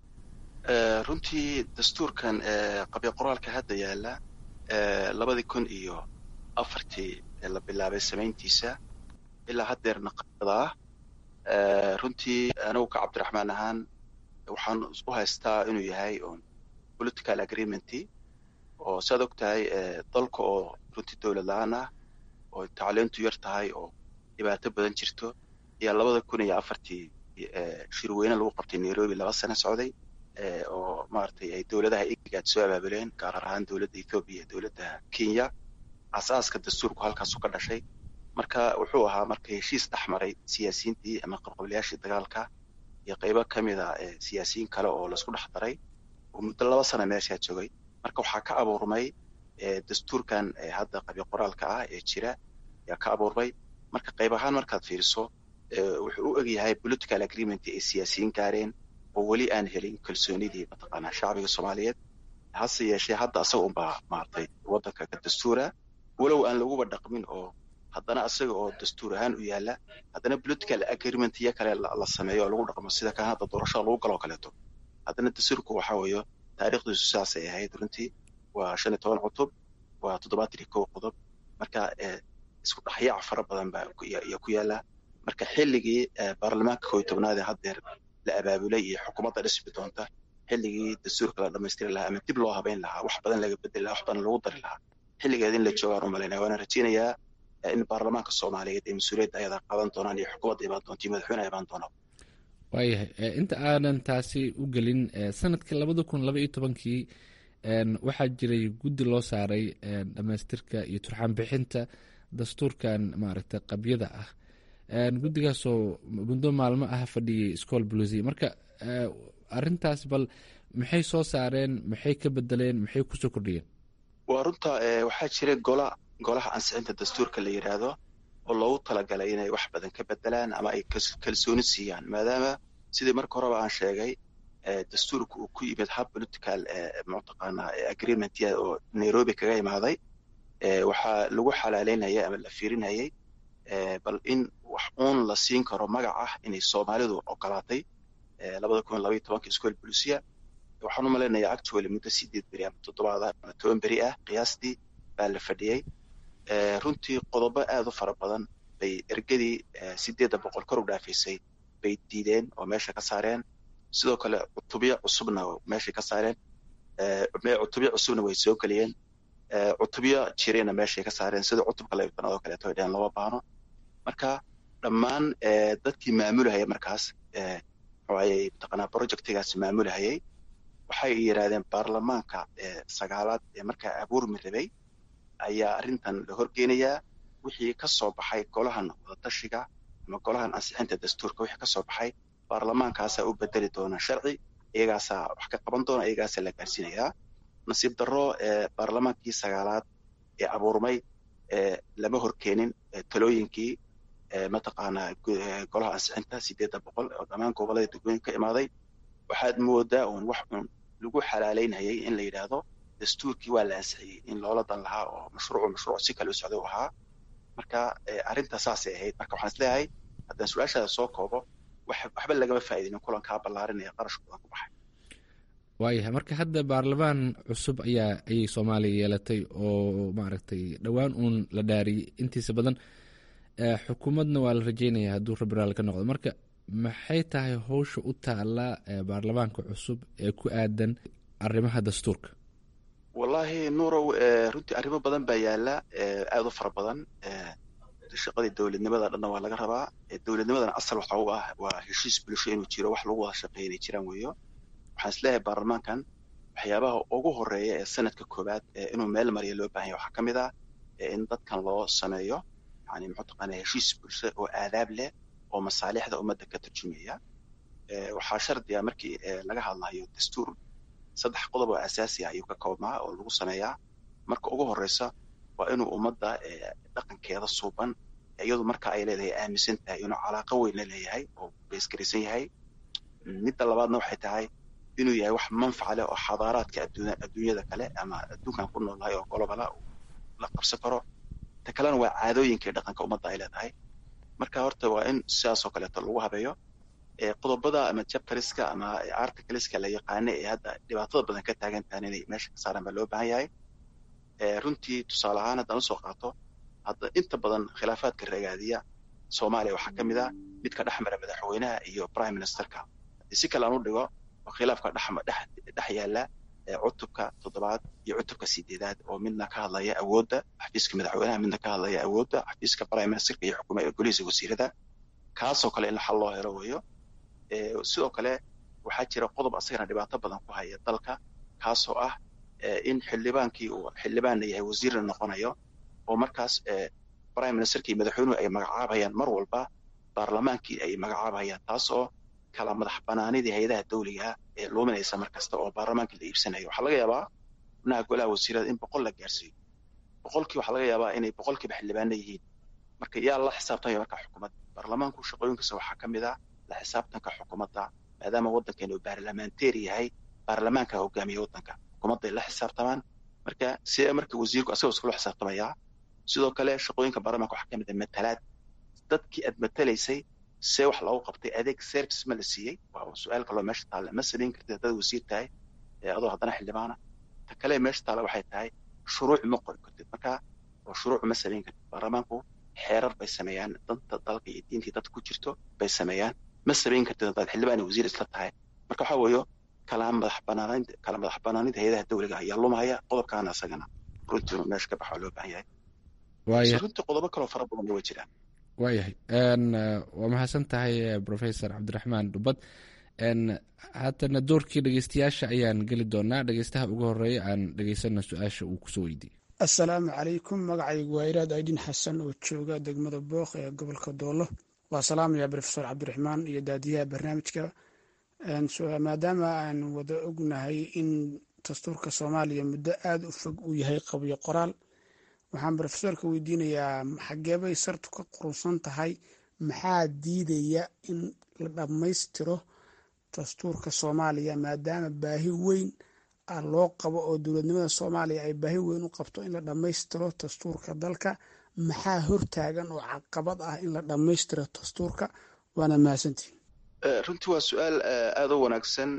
runtii dastuurkan qabya qoraalka hadda yaala labadii kun iyo afartii la bilaabay samayntiisa ilaa haddeerna qabyada ah runtii anigu ka cabdiraxmaan ahaan waxaan u haystaa inuu yahay political agreementy oo saad og tahay dalka oo runtii dowlad la-aan ah oo tacliintu yar tahay oo dhibaato badan jirto ayaa labada kun iyo afartii shirweyne lagu qabtay nairobi laba sano socday oo maaragtay ay dowladaha igaad soo abaabuleen gaar ahaan dowladda ethoobiya iyo dowladda kenya asaaska dastuurku halkaasu ka dhashay marka wuxuu ahaa marka heshiis dhex maray siyaasiyiintii ama qabqablayaashii dagaalka iyo qaybo ka mid a siyaasiyiin kale oo laisku dhex daray oo muddo laba sana meeshaa joogay marka waxaa ka abuurmay dastuurkan hadda qabyo qoraalka ah ee jira ayaa ka abuurmay marka qayb ahaan markaad fiiriso wuxuu u egyahay political agreement ay siyaasiyiin gaareen oo weli aan helin kalsoonidii mataqaanaa shacbiga soomaaliyeed hase yeeshee hadda asaga unbaa maartay waddanka ka dastuura walow aan laguba dhaqmin oo haddana asaga oo dastuur ahaan u yaala haddana political agreement iyo kale la sameeyo oo lagu dhaqmo sida kan hadda doorashada lagu galoo kaleeto haddana dastuurku waxa weeyo taariikhdiisu saasay ahayd runtii waa shan iyo toban cutub waa toddobaatan iyo kow qodob marka isku dhexyaac fara badan baa ayaa ku yaala marka xilligii baarlamaanka kow iyo tobnaad ee haddeer la abaabulay iyo xukuumadda dhismi doonta xilligii dastuurka la dhammaystiri lahaa ama dib loo habeyn lahaa wax badan laga bedeli lahaa wax badan lagu dari lahaa xilligeed in la joogaan u malaynaya waana rajeynayaa in baarlamaanka soomaaliyeed ee mas-uuliyadda ayadaa qaadan doonaan iyo xukuumadda imaan doonta iyo madaxweyneha imaan doonaa waayahay inta aanan taasi u gelin sanadkii labada kun laba iyo tobankii waxaa jiray guddi loo saaray dhamaystirka iyo turxaan bixinta dastuurkan maaragtay qabyada ah guddigaasoo muddo maalmo ah fadhiyay school blusi marka arintaas bal maxay soo saareen maxay ka bedeleen maxay kusoo kordhiyeen waa runta waxaa jira gola golaha ansixinta dastuurka la yidhaahdo oo loogu talagalay inay wax badan ka bedelaan ama ay kalsooni siiyaan maadaama sidii marka horeba aan sheegay dastuurka uu ku yimid hab political mataqaanaa agreement oo nairobi kaga imaaday waxaa lagu xalaaleynayay ama la fiirinayay bal in wax uun la siin karo magac ah inay soomaalidu ogolaatay labada kun labaiyo tobanka school bolusia waxaan u malaynayaa actually muddo sideed beri ama toddobaad ama toban beri ah qiyaastii baa la fadhiyey runtii qodobo aad u fara badan bay ergadii sideedda boqol kor u dhaafaysay bay diideen oo meesha ka saareen sidoo kale cutubyo cusubna meeshay ka saareen cutubyo cusubna way soo geliyeen cutubyo jirayna meeshay ka saareen sida cutubka laybtanaad oo kaleeto ay dheheen lama baahno marka dhammaan dadkii maamulahaya markaas waxaayay mataqaanaa projectigaasi maamulahayay waxay yidhaahdeen baarlamaanka sagaalaad ee markaa abuurmi rabay ayaa arrintan la horgeynayaa wixii ka soo baxay golahan wadatashiga ama golahan ansixinta dastuurka wixii ka soo baxay baarlamaankaasaa u bedeli doona sharci iyagaasaa wax ka qaban doona iyagaasaa la gaarsiinayaa nasiib darro baarlamaankii sagaalaad ee abuurmay lama horkeenin talooyinkii mataqaanaa golaha ansixinta sideedda boqol oo dhammaan gobolada degmooyin ka imaaday waxaad moodaa uun wax uun lagu xalaaleynayay in la yidhaahdo dastuurkii waa la ansixiyey in loola dan lahaa oo mashruucu mashruuc si kale u socda u ahaa marka arrinta saasay ahayd marka waxaan isleeyahay haddaan su-aashaada soo koobo waxba lagama faa'iidinin kulankaa ballaarinaya qarash badan ku baxay waayahay marka hadda baarlamaan cusub ayaa ayay soomaaliya yeelatay oo maaragtay dhowaan uun la dhaariyey intiisa badan xukuumadna waa la rajeynaya hadduu rabiraal ka noqdo marka maxay tahay howsha u taala baarlamaanka cusub ee ku aadan arrimaha dastuurka wallaahi nuurow runtii arrimo badan baa yaala aada u fara badan shaqadii dowladnimada dhanna waa laga rabaa dowladnimadana asal waxa u ah waa heshiis bulsho inuu jiro wax lagu wada shaqeeya inay jiraan weeyo waxaan isleeyahay baarlamaankan waxyaabaha ugu horeeya ee sanadka koowaad inuu meel mariya loo baahanya waxaa ka mid ah in dadkan loo sameeyo yani muxuu taqaanaa heshiis bulsho oo aadaab leh oo masaalixda ummadda ka tarjumaya waxaa shardiya markii laga hadlayo dastuur saddex qodob oo asaasi ah ayuu ka koobmaa oo lagu sameeyaa marka ugu horeysa waa inuu ummadda dhaqankeeda suuban iyadu marka ay leedahay aaminsan tahay inuu calaaqo weyn la leeyahay oo beesgaraysan yahay midda labaadna waxay tahay inuu yahay wax manfaca leh oo xadaaraadka adduunyada kale ama adduunkan ku noolnahay oo golobala la qabsan karo ta kalena waa caadooyinkii dhaqanka ummadda ay leedahay marka horta waa in sidaasoo kaleeto lagu habeeyo qodobada ama chapteriska ama articleska la yaqaana ee hadda dhibaatada badan ka taagan tahan inay meesha ka saaraan baa loo baahan yahay runtii tusaale ahaan haddaan usoo qaato hadda inta badan khilaafaadka ragaadiya soomaaliya waxaa ka mid ah midka dhex mara madaxweynaha iyo prime ministerka si kale aan u dhigo oo khilaafka dhex yaala cutubka toddobaad iyo cutubka sideedaad oo midna ka hadlaya awoodda xafiiska madaxweynaha midna ka hadlaya awoodda xafiiska prime ministerka iyo xukuma golihiisa wasiirada kaasoo kale in xal loo helo weeyo sidoo kale waxaa jira qodob asagana dhibaato badan ku haya dalka kaasoo ah in xildhibaankii uu xildhibaanna yahay wasiirna noqonayo oo markaas prime ministerka iyo madaxweynuhu ay magacaabayaan mar walba baarlamaankii ay magacaabayaan taas oo kala madax banaanidii hay-adaha dawliga ee luuminaysa mar kasta oo baarlamaankii la iibsanayo waxaa laga yaabaa xubnaha golaha wasiirada in boqol la gaarsiiyo boqolkii waxaa laga yaabaa inay boqolkiiba xildhibaana yihiin marka yaa la xisaabtamaya marka xukuumadda baarlamaanku shaqooyinkiisa waxaa ka mid ah la xisaabtanka xukuumadda maadaama waddankeenu baarlamaanteeri yahay baarlamaanka hogaamiya waddanka xukuumadday la xisaabtamaan marka see marka wasiirku asagoo iskula xisaabtamaya sidoo kale shaqooyinka baarlamaanka waxaa ka mid ah matalaad dadkii aad matalaysay see wax loogu qabtay adeeg service ma la siiyey waa su-aal kaloo meesha taalla ma samayn kartid haddaad wasiir tahay adoo haddana xildhibaana ta kale meesha taalla waxay tahay shuruuc ma qori kartid marka oo shuruuc ma samayn kartid baarlamaanku xeerar bay sameeyaan danta dalka iyo diintii dadka ku jirto bay sameeyaan ma samayn kartid haddaad xildhibaan wasiir isla tahay marka waxaa weeyo kala madax banaanaynta kala madax banaanida hay-adaha dawliga ayaa lumaya qodobkaana isagana runtii meesha ka baxa loo baahan yahay runtii qodobo kaloo fara badan way jiraan waayahay waa mahadsan tahay professor cabdiraxmaan dhubad haatana doorkii dhegeystayaasha ayaan geli doonaa dhegeystaha ugu horeeya aan dhegeysana su-aasha uu kusoo weydiiyey assalaamu calaykum magacaygu waa iraad aydin xasan oo jooga degmada booq ee gobolka doolo waa salaamaya profesor cabdiraxmaan iyo daadiyaha barnaamijka maadaama aan wada ognahay in dastuurka soomaaliya muddo aada u fog uu yahay qabyo qoraal waxaan rofesorka weydiinayaa xageebay sartu ka qurusan tahay maxaa diidaya in la dhammaystiro dastuurka soomaaliya maadaama baahi weyn ah loo qabo oo dowladnimada soomaaliya ay baahi weyn u qabto in la dhammaystiro dastuurka dalka maxaa hortaagan oo caqabad ah in la dhammaystiro dastuurka waana mahadsantihin runtii waa su-aal aada u wanaagsan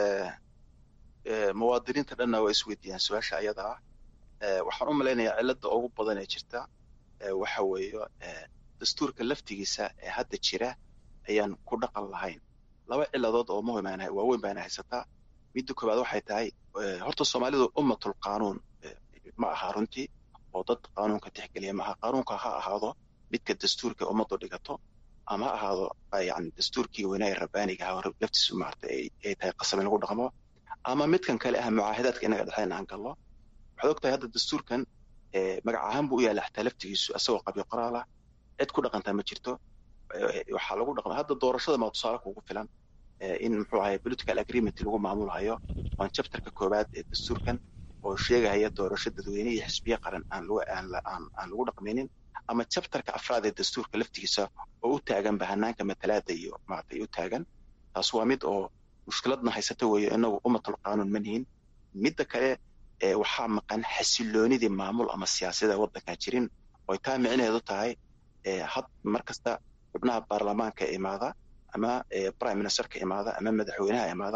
muwaadiniinta dhanna waa isweydiiyaan su-aasha ayada ah waxaan u malaynayaa cilada ugu badan ee jirta waxa weeye dastuurka laftigiisa ee hadda jira ayaan ku dhaqan lahayn laba ciladood oo muhim waaweyn baana haysataa midda koowaad waxay tahay horta soomaalidu ummatul qaanuun ma aha runtii oo dad qaanuunka tixgeliya ma aha qaanuunka ha ahaado midka dastuurka ummaddu dhigato ama ha ahaado yani dastuurkii weynaa ee rabbaaniga aha laftiisu maarata ay tahay qasab in lagu dhaqmo ama midkan kale ah mucaahidaadka inaga dhexeen aan gallo waxaad ogtahay hadda dastuurkan magac ahaan buu u yaalla xataa laftigiisu asagoo qabyo qoraal ah cid ku dhaqantaa ma jirto waxaa lagu dhaqma hadda doorashada maa tusaale kugu filan in muxuu ahay political agreement lagu maamulhayo waan chapterka koowaad ee dastuurkan oo sheegahaya doorasho dadweyne iyo xisbiye qaran aan lagu aan lagu dhaqmaynin ama chapterka afraad ee dastuurka laftigiisa oo u taagan bahanaanka matalaada iyo maaragtay u taagan taas waa mid oo mushkiladna haysata weeyo inagu ummatul qaanuun ma nihin midda kale waxaa maqan xasiloonidii maamul ama siyaasada waddankan jirin oy taa micnaheedu tahay had mar kasta xubnaha baarlamaanka imaada ama prime ministerka imaada ama madaxweynaha imaada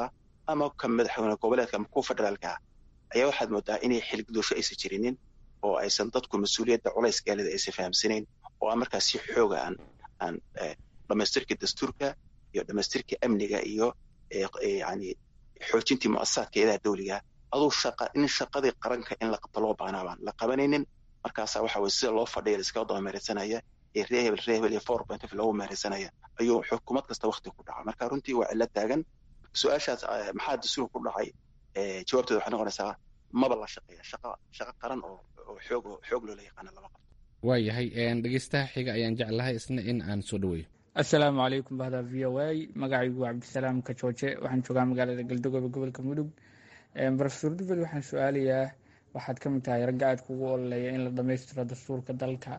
ama ka madaxweyne goboleedka ama kuwa federaalka ah ayaa waxaad moodaa inay xilgudosho aysan jirinin oo aysan dadku mas-uuliyadda culayskeelida aysan fahamsanayn oo aan markaas si xooga aan aan dhamaystirka dastuurka iyo dhamaystirka amniga iyo yani xoojintii muasasaadka eedaha dawliga aduu shaqa in shaqadii qaranka in la qabto loo baanaa baan la qabanaynin markaasa waxa weye sida loo fadhiya laiskaga daba meeraysanaya ee ree hebel ree hebel iyo four point of loogu meeraysanaya ayuu xukuumad kasta wakti ku dhaca marka runtii waa cilo taagan su-aashaas maxaa dastuurka ku dhacay jawaabteeda waxay noqonaysaa maba la shaqeeya shaqa shaqo qaran oo oo xoog xoog loola yaqaana lama qabto waayahay dhegeystaha xiga ayaan jeclahay isna in aan soo dhaweeyo assalaamu calaykum bahda v o a magacaygu waa cabdisalaam kajooje waxaan joogaa magaalada galdogobe gobolka mudug rofesor dufel waxaan su-aalayaa waxaad ka mid tahay ragga aad kugu ololeeya in la dhammaystiro dastuurka dalka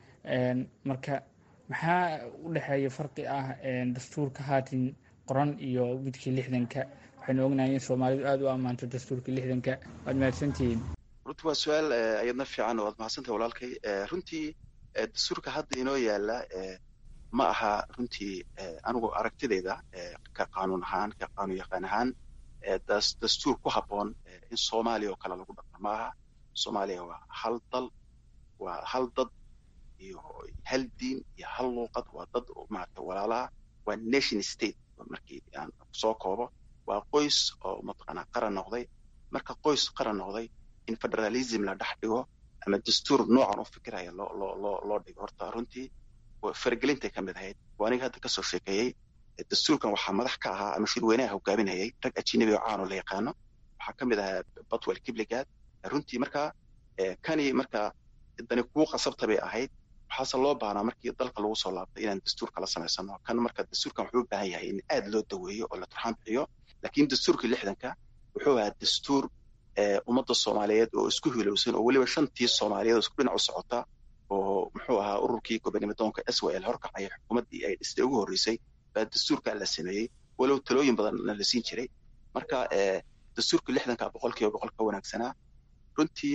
marka maxaa u dhexeeya farqi ah dastuurka haatin qoran iyo midkii lixdanka waxaynu ognahay in soomaalidu aada u ammaanto dastuurka lixdanka waad mahadsantihiin runtii waa su-aal ayadna fiican waad mahadsantahay walaalkay runtii dastuurka hadda inoo yaala ma aha runtii anigu aragtidayda ka qaanuun ahaan ka qaanuun yaqaan ahaan dastuur ku habboon in soomaaliya oo kale lagu dhaqmo ma aha soomaaliya waa hal dal waa hal dad iyo hal diin iyo hal luuqad waa dad maarata walaalaha waa nation state markii aan soo koobo waa qoys oo mataqaanaa qaran noqday marka qoys qaran noqday in federalism la dhex dhigo ama dastuur noocan u fikiraya loo loo loo loo dhigo horta runtii faragelintay ka mid ahayd waa aniga hadda kasoo sheekeeyey dastuurkan waxaa madax ka ahaa ama shirweynaha hogaaminayay rag ajinabi oo caano la yaqaano waxaa ka mid ahaa batwell kibligaad runtii marka kani marka dani kuu qasabta bay ahayd waxaase loo baahnaa markii dalka lagu soo laabtay inaan dastuur kala samaysano kan marka dastuurkan wuxuu u baahan yahay in aad loo daweeyo oo la turxaan bixiyo laakiin dastuurkii lixdanka wuxuu ahaa dastuur ummadda soomaaliyeed oo isku hilowsan oo weliba shantii soomaaliyeed oo isku dhinac u socota oo muxuu ahaa ururkii gobonimodoonka s w l horkacaya xukuumaddii ay dhistay ugu horreysay baa dastuurkaa la sameeyey walow talooyin badanna la siin jiray marka dastuurkii lixdanka boqol kiiba boqol ka wanaagsanaa runtii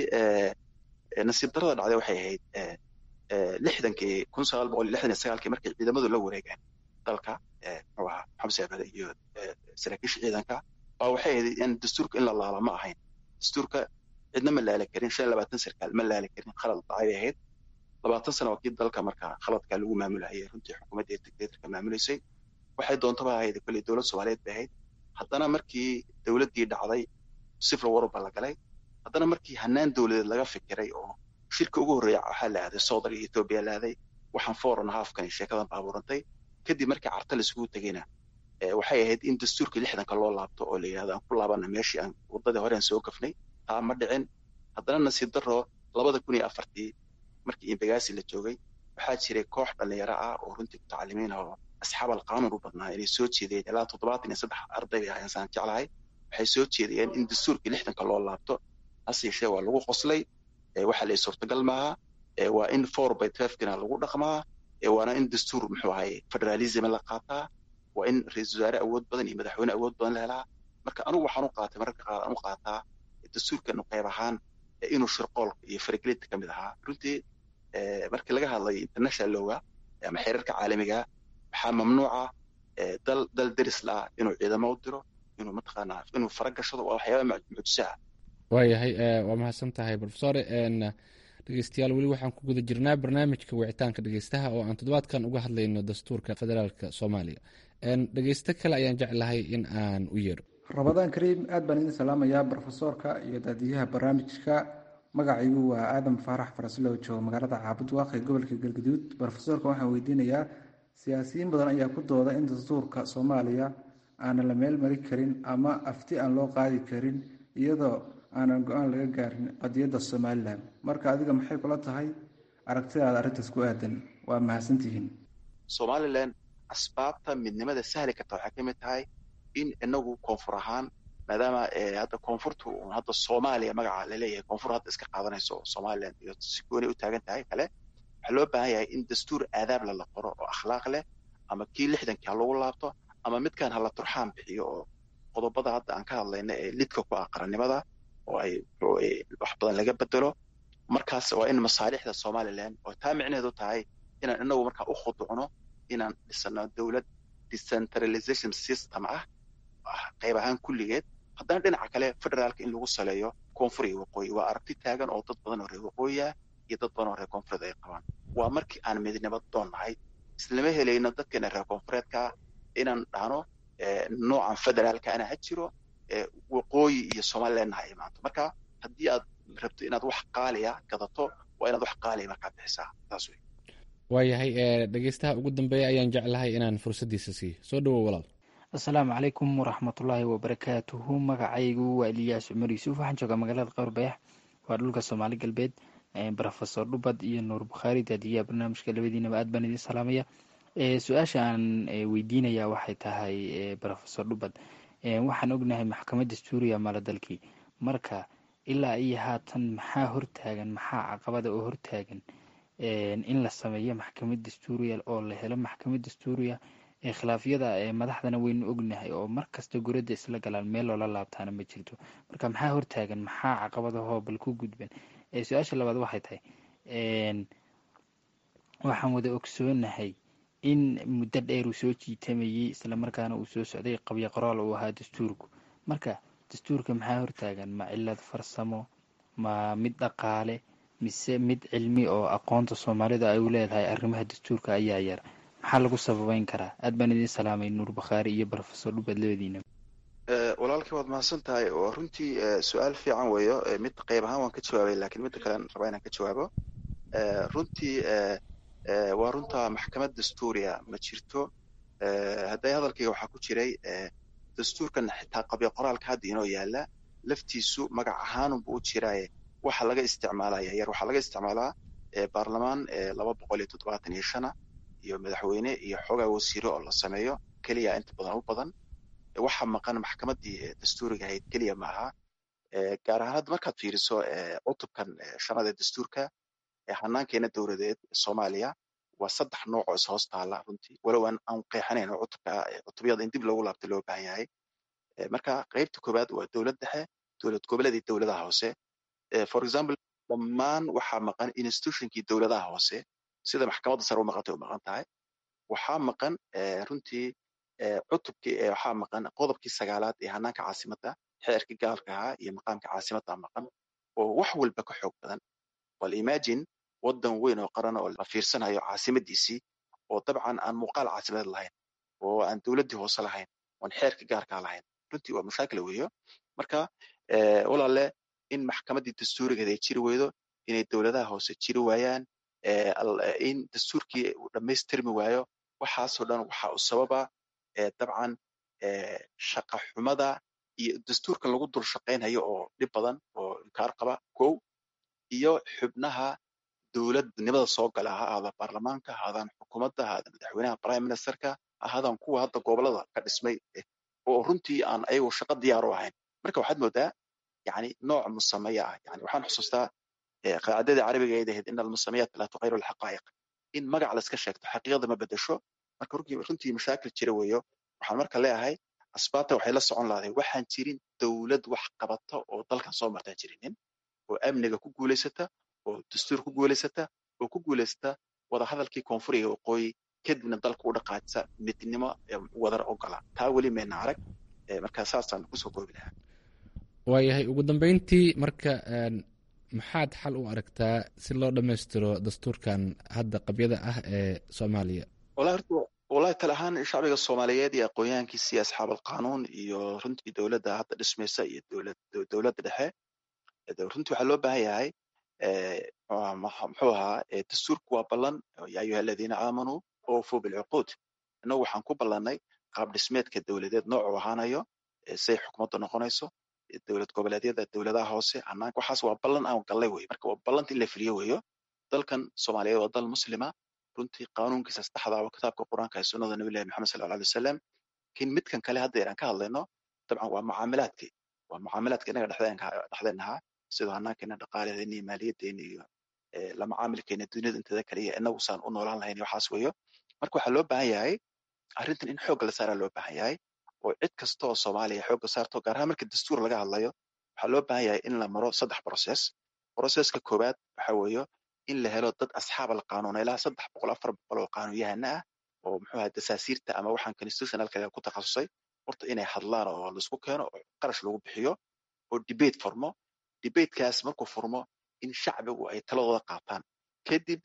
nasiib darada dhacday waxay ahayd lixdankii kun sagaal boqol iyo lixdan iyo sagaalkii markay ciidamadu la wareegeen dalka muxuu ahaa maxamed saabade iyo saraakiisha ciidanka baa waxay ahayd in dastuurka in la laala ma ahayn dastuurka cidna ma laali karin shan iyo labaatan sarkaal ma laali karin khalad dhacay bay ahayd labaatan sana waa kii dalka marka khaladkaa lagu maamulahayay runtii xukuumadda dictatorka maamuleysay waxay doontaba ahayd kolley dowlad soomaaliyeed bay ahayd haddana markii dowladdii dhacday sifla waruba la galay haddana markii hanaan dowladeed laga fikiray oo shirka ugu horreeya waxaa la aaday soodar iyo etoobiya la aaday waxaan foran haafkan sheekadan baabuurantay kadib markii carta laisugu tegeyna waxay ahayd in dastuurkii lixdanka loo laabto oo la yidhahdo aan ku laabana meeshii aan waddadii hore aan soo gafnay taa ma dhicin haddana nasiib darro labada kun iyo afartii markii imbagaasi la joogay waxaa jiray koox dhallinyaro ah oo runtii mutacalimiin ah oo asxaab alqaanuun u badnaa inay soo jeediyeen ilaa toddobaatan iyo saddex arday bay ahayn saan jeclahay waxay soo jeediyeen in dastuurkii lixdanka loo laabto hase yeeshee waa lagu qoslay waxa la suurtagal maaha waa in four by twelvekina lagu dhaqmaa waana in dastuur muxuu ahay federalism la qaataa waa in ra-iisul wasaare awood badan iyo madaxweyne awood badan la helaa marka anigu waxaan u qaatay mararka qaar aan u qaataa dastuurkanu qayb ahaan inuu shirqoolka iyo faragelinta ka mid ahaa runtii markii laga hadlayo international lowga ama xeerarka caalamiga waxaa mamnuuca dal dal deris la inuu ciidamo u diro inuu mataqaanaa inuu fara gashado waa waxyaaba mucjisaha waayahay waa mahadsan tahay rofesor dhegeystayaal weli waxaan ku guda jirnaa barnaamijka wicitaanka dhegeystaha oo aan toddobaadkan uga hadlayno dastuurka federaalka soomaaliya dhegeysto kale ayaan jeclahay in aan u yeedho rabadaan kariim aad baan idin salaamayaa brofesoorka iyo daadiyaha barnaamijka magacaygu waa aadam faarax faraslow jooga magaalada caabud waaq ee gobolka galgaduud brofesoorka waxaan weydiinayaa siyaasiyiin badan ayaa ku dooda in dastuurka soomaaliya aanan la meel mari karin ama afti aan loo qaadi karin iyadoo aanan go-aan laga gaarin qadiyadda somalilan marka adiga maxay kula tahay aragtidaada arrintaas ku aadan waa mahadsantihiin somalilan asbaabta midnimada sahli karta waxay ka mid tahay in inagu koonfur ahaan maadaama hadda koonfurtu hadda soomaaliya magaca laleeyahay koonfur hadda iska qaadanayso somalilan iyo si gooni u taagan tahay kale waxaa loo baahan yahay in dastuur aadaabla la qoro oo akhlaaq leh ama kii lixdankii ha lagu laabto ama midkan hala turxaan bixiyo oo qodobada hadda aan ka hadlayna ee lidka ku ah qarannimada oo ay wax badan laga bedelo markaas waa in masaalixda somalilan oo taa micnaheedu tahay inaan inagu markaa u khuducno inaan dhisano dowlad decentralization system ah ah qayb ahaan kulligeed haddana dhinaca kale federaalka in lagu saleeyo koonfur iyo waqooyi waa aragti taagan oo dad badan oo reer waqooyiah iyo dad badan oo reer koonfureed ay qabaan waa markii aan midnimo doon nahay islama helayno dadkeena reer koonfureedka inaan dhahno noocan federaalka ana ha jiro waqooyi iyo somalilandna ha imaanto marka haddii aad rabto inaad wax qaaliya gadato waa inaad wax qaaliya markaa bixisaa taas wey waayahay dhegeystaha ugu dambeeya ayaan jeclahay inaan fursaddiisa siiyo soo dhowow walaal asalaamu calaykum waraxmatullaahi wabarakaatuhu magacaygu waa eliyaas cumar yuusuf waxaan joogaa magaalada qowrbayax waa dhulka soomaali galbeed rofesor dhubad iyo nuur bukhaari daadiyaha barnaamijka labadiinaba aad baan idiin salaamaya su-aasha aan weydiinaya waxay tahay rofesor dhubad waxaan ognahay maxkamad dastuuriya mala dalkii marka ilaa iyo haatan maxaa hortaagan maxaa caqabada oo hortaagan in la sameeyo maxkamad dastuuriya oo la helo maxkamad dastuuriya khilaafyada madaxdana waynu ognahay oo markasta guradda isla galaan meel loola laabtaana ma jirto marka maxaa hortaagan maxaa caqabadahoo bal ku gudban su-aasha labaad waxay tahay waxaan wada ogsoonahay in muddo dheer uu soo jiitamayey islamarkaana uu soo socday qabyo qoraal uu ahaa dastuurku marka dastuurka maxaa hortaagan ma cilad farsamo ma mid dhaqaale mise mid cilmi oo aqoonta soomaalida ay u leedahay arrimaha dastuurka ayaa yar maxaa lagu sababeyn karaa aad baan idiin salaamay nuur bakhaari iyo rofesor dhubad labadiina walaalkii waad mahadsan tahay oo runtii su-aal fiican weeyo mid qayb ahaan waan ka jawaabay lakiin midda kalean rabaa inaan ka jawaabo runtii waa runta maxkamad dastuuriya ma jirto hadday hadalkayga waxaa ku jiray dastuurkan xitaa qabyo qoraalka hadda inoo yaala laftiisu magac ahaanunba u jiraaye waxa laga isticmaalaya yar waxaa laga isticmaalaa baarlamaan laba boqol iyo toddobaatan iyo shana iyo madaxweyne iyo xoogaa wasiiro oo la sameeyo keliya inta badan u badan waxa maqan maxkamaddii dastuuriga ahayd keliya ma aha gaar ahaan hadda markaad fiiriso cutubkan shanada dastuurka hanaankeena dowladeed soomaaliya waa saddex nooc oo ishoos taala runtii walow aan aan qeexanayn oo cutubka cutubyada in dib loogu laabta loo baahan yahay marka qaybta koowaad waa dowlad dhexe dowlad goboleed iyo dowladaha hoose for example dhammaan waxaa maqan institutionkii dowladaha hoose sida maxkamadda sare u maqantay u maqan tahay waxaa maqan runtii cutubkii waxaa maqan qodobkii sagaalaad ee hanaanka caasimadda xeerkii gaalka ahaa iyo maqaamka caasimadda maqan oo wax walba ka xoog badan bal imagine waddan weyn oo qaran oo la fiirsanayo caasimadiisii oo dabcan aan muuqaal caasimadeed lahayn oo aan dowladdii hoose lahayn oon xeerkii gaarkaa lahayn runtii waa mashaakil weeyo marka walaale in maxkamaddii dastuurigeed ay jiri weydo inay dowladaha hoose jiri waayaan in dastuurkii uu dhammaystirmi waayo waxaasoo dhan waxa u sababa dabcan shaqa xumada iyo dastuurkan lagu dul shaqaynhayo oo dhib badan oo inkaar qaba kow iyo xubnaha dowladnimada soo gala ha ahaada baarlamaanka ha ahaadaan xukuumadda ha ahaadaan madaxweynaha prime ministerka ha ahaadaan kuwa hadda gobolada ka dhismay oo runtii aan ayagu shaqo diyaar u ahayn marka waxaad moodaa yani nooc musameya ah yani waxaan xusuustaa qaacidadii carabiga ay ahayd in almusamayaat laa tuqayru alxaqaa'iq in magac layska sheegto xaqiiqada ma bedesho marka runtii mashaakil jira weeyo waxaan marka leeyahay asbaabta waxay la socon lahaday waxaan jirin dowlad wax qabata oo dalkan soo martaan jirinin oo amniga ku guulaysata oo dastuur ku guulaysata oo ku guulaysata wadahadalkii koonfur iyo waqooyi kadibna dalka u dhaqaajisa midnimo wadar ogola taa weli mayna arag marka saasaan kusoo koobi lahaa waayahay ugu dambeyntii marka maxaad xal u aragtaa si loo dhammaystiro dastuurkan hadda qabyada ah ee soomaaliya wallahi horta wallahi tal ahaan shacbiga soomaaliyeed iyo aqoonyahankiisa iyo asxaab alqanuun iyo runtii dowladda hadda dhismaysa iyo dowlad dowladda dhexe runtii waxaa loo baahan yahay muxuu ahaa dastuurku waa ballan ya ayuha aladiina aamanuu oofuu bilcuquud innagu waxaan ku ballannay qaab dhismeedka dowladeed noocuu ahaanayo say xukuumaddu noqonayso dowlad goboleedyada dowladaha hoose hanaanka waxaas waa ballan aan gallay wey marka waa ballanta in la fuliyo weeyo dalkan soomaaliyeed waa dal muslima runtii qaanuunkiisa saddexda waa kitaabka qur-aanka ee sunnada nabilahi maxamed sal alla alay wasalam lakin midkan kale hadda aan ka hadlayno dabcan waa mucaamilaadkii waa mucaamilaadka inaga dhexdeenahaa sidoo hanaankeena dhaqaaladeena iyo maaliyadeena iyo la macaamilkeena duniyada inteeda kale iyo inagu saan u noolaan lahayn iyo waxaas weeyo marka waxaa loo baahan yahay arrintan in xoogga la saaraa loo baahan yahay oo cid kasta oo soomaaliya xoogga saarto gaar ahaan marka dastuur laga hadlayo waxaa loo baahan yahay in la maro saddex process processka koowaad waxa weeyo in la helo dad asxaab alqaanuun ilaa saddex boqol afar boqol oo qaanuunyahana ah oo muxuu ahaa dasaasiirta ama waxaan constitutionalka ku takhasusay horta inay hadlaan oo laisku keeno oo qarash lagu bixiyo oo debate furmo debatekaas markuu furmo in shacbigu ay taladooda qaataan kadib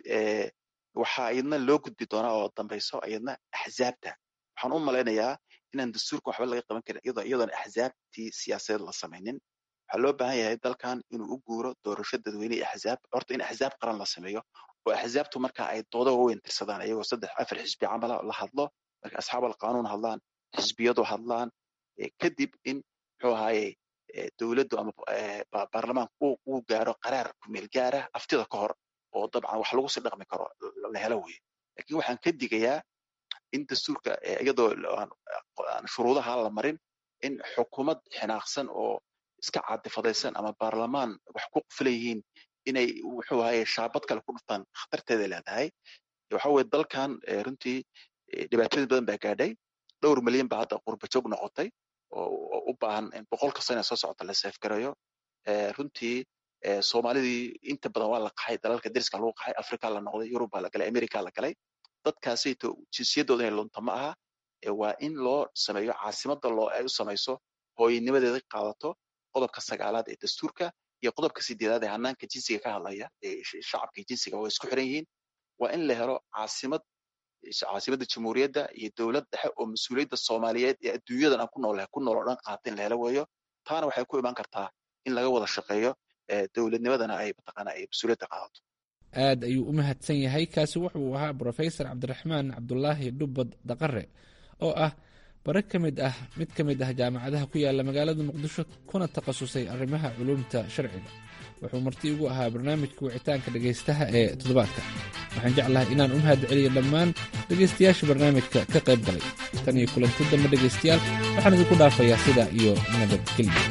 waxaa iyadna loo gudbi doonaa oo dambayso iyadna axzaabta waxaan u malaynayaa inaan dastuurka waxba laga qaban karin iyadoo iyadoon axzaabtii siyaasadeed la samaynin waxaa loo baahan yahay dalkan inuu u guuro doorasho dadweyne iyo axzaab horta in axzaab qaran la sameeyo oo axzaabtu marka ay doodo waaweyn tirsadaan iyagoo saddex afar xisbi camala la hadlo marka asxaab alqanuun hadlaan xisbiyadu hadlaan kadib in muxuu ahaaye dowladdu ama baarlamaanku uu gaaro qaraar kumeel gaara aftida ka hor oo dabcan wax lagu sii dhaqmi karo la helo weye lakin waxaan ka digayaa in dastuurka iyadoo aan shuruudaha la marin in xukuumad xinaaqsan oo iska caadifadaysan ama baarlamaan wax ku qufla yihiin inay wuxuu ahaye shaabad kale ku dhuftaan khatarteeda leedahay waxa weye dalkan runtii dhibaatooyin badan baa gaadhay dhowr milyan baa hadda qurbajoog noqotay oo u baahan in boqolka sano soo socota la seefgarayo runtii soomaalidii inta badan waa la qaxay dalalka deriska lagu qaxay africa la noqday yurub baa la galay america la galay dadkaasayto jinsiyadooda inay lunta ma aha waa in loo sameeyo caasimada loo ay u samayso hooyanimadeeda qaadato qodobka sagaalaad ee dastuurka iyo qodobka sideedaad ee hanaanka jinsiga ka hadlaya ee shacabka jinsiga waa isku xiran yihiin waa in la helo caasimad caasimadda jamhuuriyadda iyo dowlad dhexe oo mas-uuliyadda soomaaliyeed ee adduunyadan aan ku noolahay ku nool oo dhan qaata in la helo weeyo taana waxay ku imaan kartaa in laga wada shaqeeyo dowladnimadana ay mataqaana ay mas-uuliyadda qaadato aad ayuu u mahadsan yahay kaasi wuxuu ahaa brofesor cabdiraxmaan cabdulaahi dhubbad daqare oo ah bare ka mid ah mid ka mid ah jaamacadaha ku yaala magaalada muqdisho kuna takhasusay arrimaha culuumta sharciga wuxuu marti ugu ahaa barnaamijka wicitaanka dhegaystaha ee toddobaadka waxaan jeclahay inaan u mahad celiyo dhammaan dhegaystayaasha barnaamijka ka qayb galay tan iyo kulanti dambe dhegaystayaal waxaan idinku dhaafayaa sida iyo nabadgelyo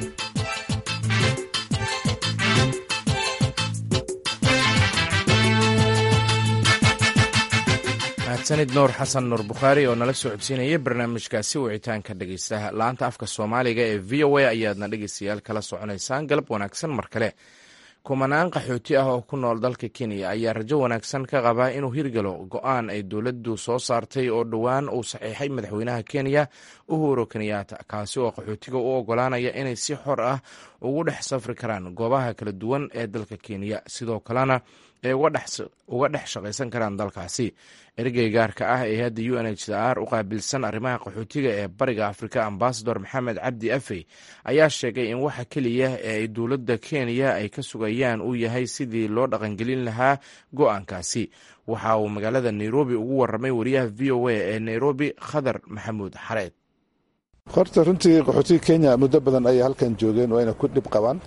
mahadsanid nuur xasan nuur bukhaari oo nala soo codsiinaya barnaamijkaasi wicitaanka dhegaystaha laanta afka soomaaliga ee v o a ayaadna dhegaystayaal kala soconaysaan galab wanaagsan mar kale kumanaan qaxooti ah oo ku nool dalka kenya ayaa rajo wanaagsan ka qabaa inuu hirgalo go-aan ay dowladdu soo saartay oo dhowaan uu saxiixay madaxweynaha kenya uhuru kenyaata kaasi oo qaxootiga u ogolaanaya inay si xor ah ugu dhex safri karaan goobaha kala duwan ee dalka kenya sidoo kalena ay uga dhex shaqaysan karaan dalkaasi ergey gaarka ah ee hadda u n h r u qaabilsan arrimaha qaxootiga ee bariga afrika ambasador maxamed cabdi afey ayaa sheegay in waxa keliya ee ay dowladda kenya ay ka sugayaan uu yahay sidii loo dhaqangelin lahaa go-aankaasi waxa uu magaalada nairobi ugu waramay wariyaha v o a ee nairobi khadar maxamuud xareed horta runtii qaxootiga kenya muddo badan ayay halkan joogeen wayna ku dhib qabaan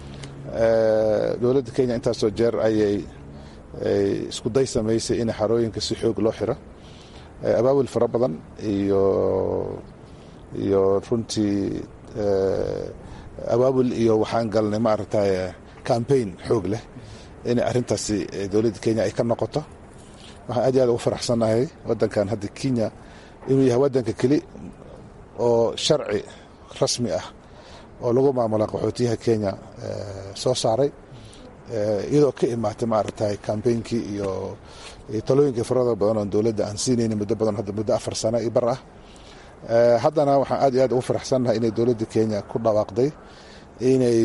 dowladda kenya intaasoo jeer ayay isku day samaysay in xarooyinka si xoog loo xiro abaabul fara badan iyo iyo runtii abaabul iyo waxaan galnay maaragtay cambaign xoog leh inay arrintaasi dowladda kenya ay ka noqoto waxaan aad iyo aad ugu faraxsannahay waddankan hadda kenya inuu yahay waddanka keli oo sharci rasmi ah oo lagu maamula qaxootiyaha kenya soo saaray iyadoo ka imaatay maaragtay kambeynkii iyo talooyinkii farada badan oo dowladda aan siinayni muddo badan hadda muddo afar sano iyo bar ah haddana waxaan aad iyo aad ugu faraxsannahay inay dowladda kenya ku dhawaaqday inay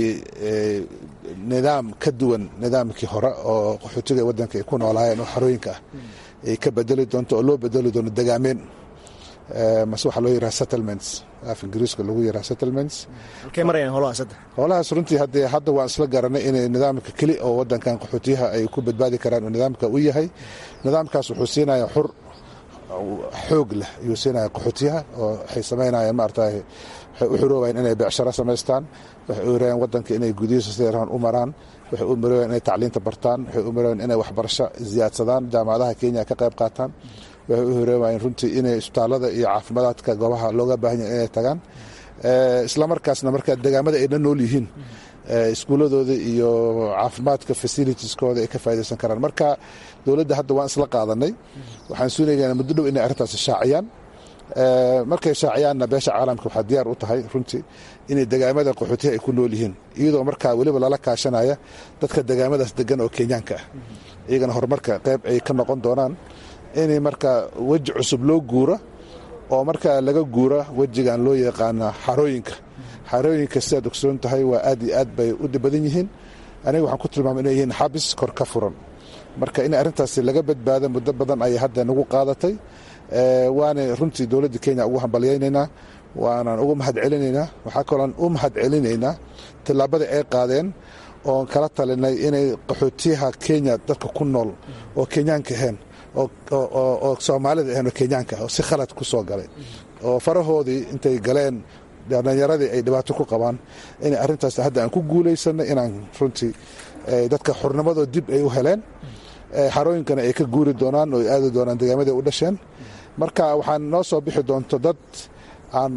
nidaam ka duwan nidaamkii hore oo qaxootiga waddanka ay ku noolaayeen oo xarooyinka ah ay ka bedeli doonto oo loo bedeli doono degaameen mase waxaa loo yiraha settlements af ingiriiska lagu yiraha settlements halkay marayaan holahaas hadda holahaas runtii haddee hadda waan isla garanay inay nidaamka keli oo waddankan qaxootiyaha ay ku badbaadi karaan oo nidaamka u yahay nidaamkaas wuxuu siinaya xur xoog leh ayuu siinaya qaxootiyaha oo waxay samaynayaan maaragtay waxay u xiroobayaan inay beecsharo samaystaan waxay u xiroobayaan waddanka inay gudihiisa si rahan u maraan waxay u maroobayaan inay tacliinta bartaan waxay u maroobayaan inay waxbarasho ziyaadsadaan jaamacadaha kenya ka qayb qaataan waxay u horeymayeen runtii inay isbitaalada iyo caafimaadka goobaha looga baahan yahay inay tagaan islamarkaasna marka degaamada ay dhan nool yihiin iskuuladooda iyo caafimaadka facilitieskooda ay ka faa'idaysan karaan marka dowladda hadda waan isla qaadanay waxaan suunaynaa muddo dhow inay arrintaasi shaaciyaan markay shaaciyaanna beesha caalamka waxaa diyaar u tahay runtii inay degaamada qaxootiha ay ku nool yihiin iyadoo markaa weliba lala kaashanaya dadka degaamadaas degan oo kenyaanka ah iyagana horumarka qayb ay ka noqon doonaan inay marka weji cusub loo guuro oo markaa laga guura wejigan loo yaqaana xarooyinka xarooyinka sidaad ogsoon tahay waa aad iyo aad bay u badan yihiin aniga waxaan ku tilmaamay inay yihiin xabis kor ka furan marka in arrintaasi laga badbaado muddo badan ayay hadda nagu qaadatay waana runtii dowladda kenya ugu hambalyaynaynaa waanaan ugu mahad celinaynaa waxaa kaloon u mahad celinaynaa tillaabada ay qaadeen oon kala talinay inay qaxootiyaha kenya dadka ku nool oo kenyaanka ahayn oo soomaalida ahayn oo kenyaanka oo si khalad ku soo galay oo farahoodii intay galeen dhallinyaradii ay dhibaato ku qabaan inay arrintaas hadda aan ku guulaysanay inaan runtii dadka xurnimadoo dib ay u heleen xarooyinkana ay ka guuri doonaan oo ay aadi doonaan degaamaday u dhasheen marka waxaan noo soo bixi doonto dad aan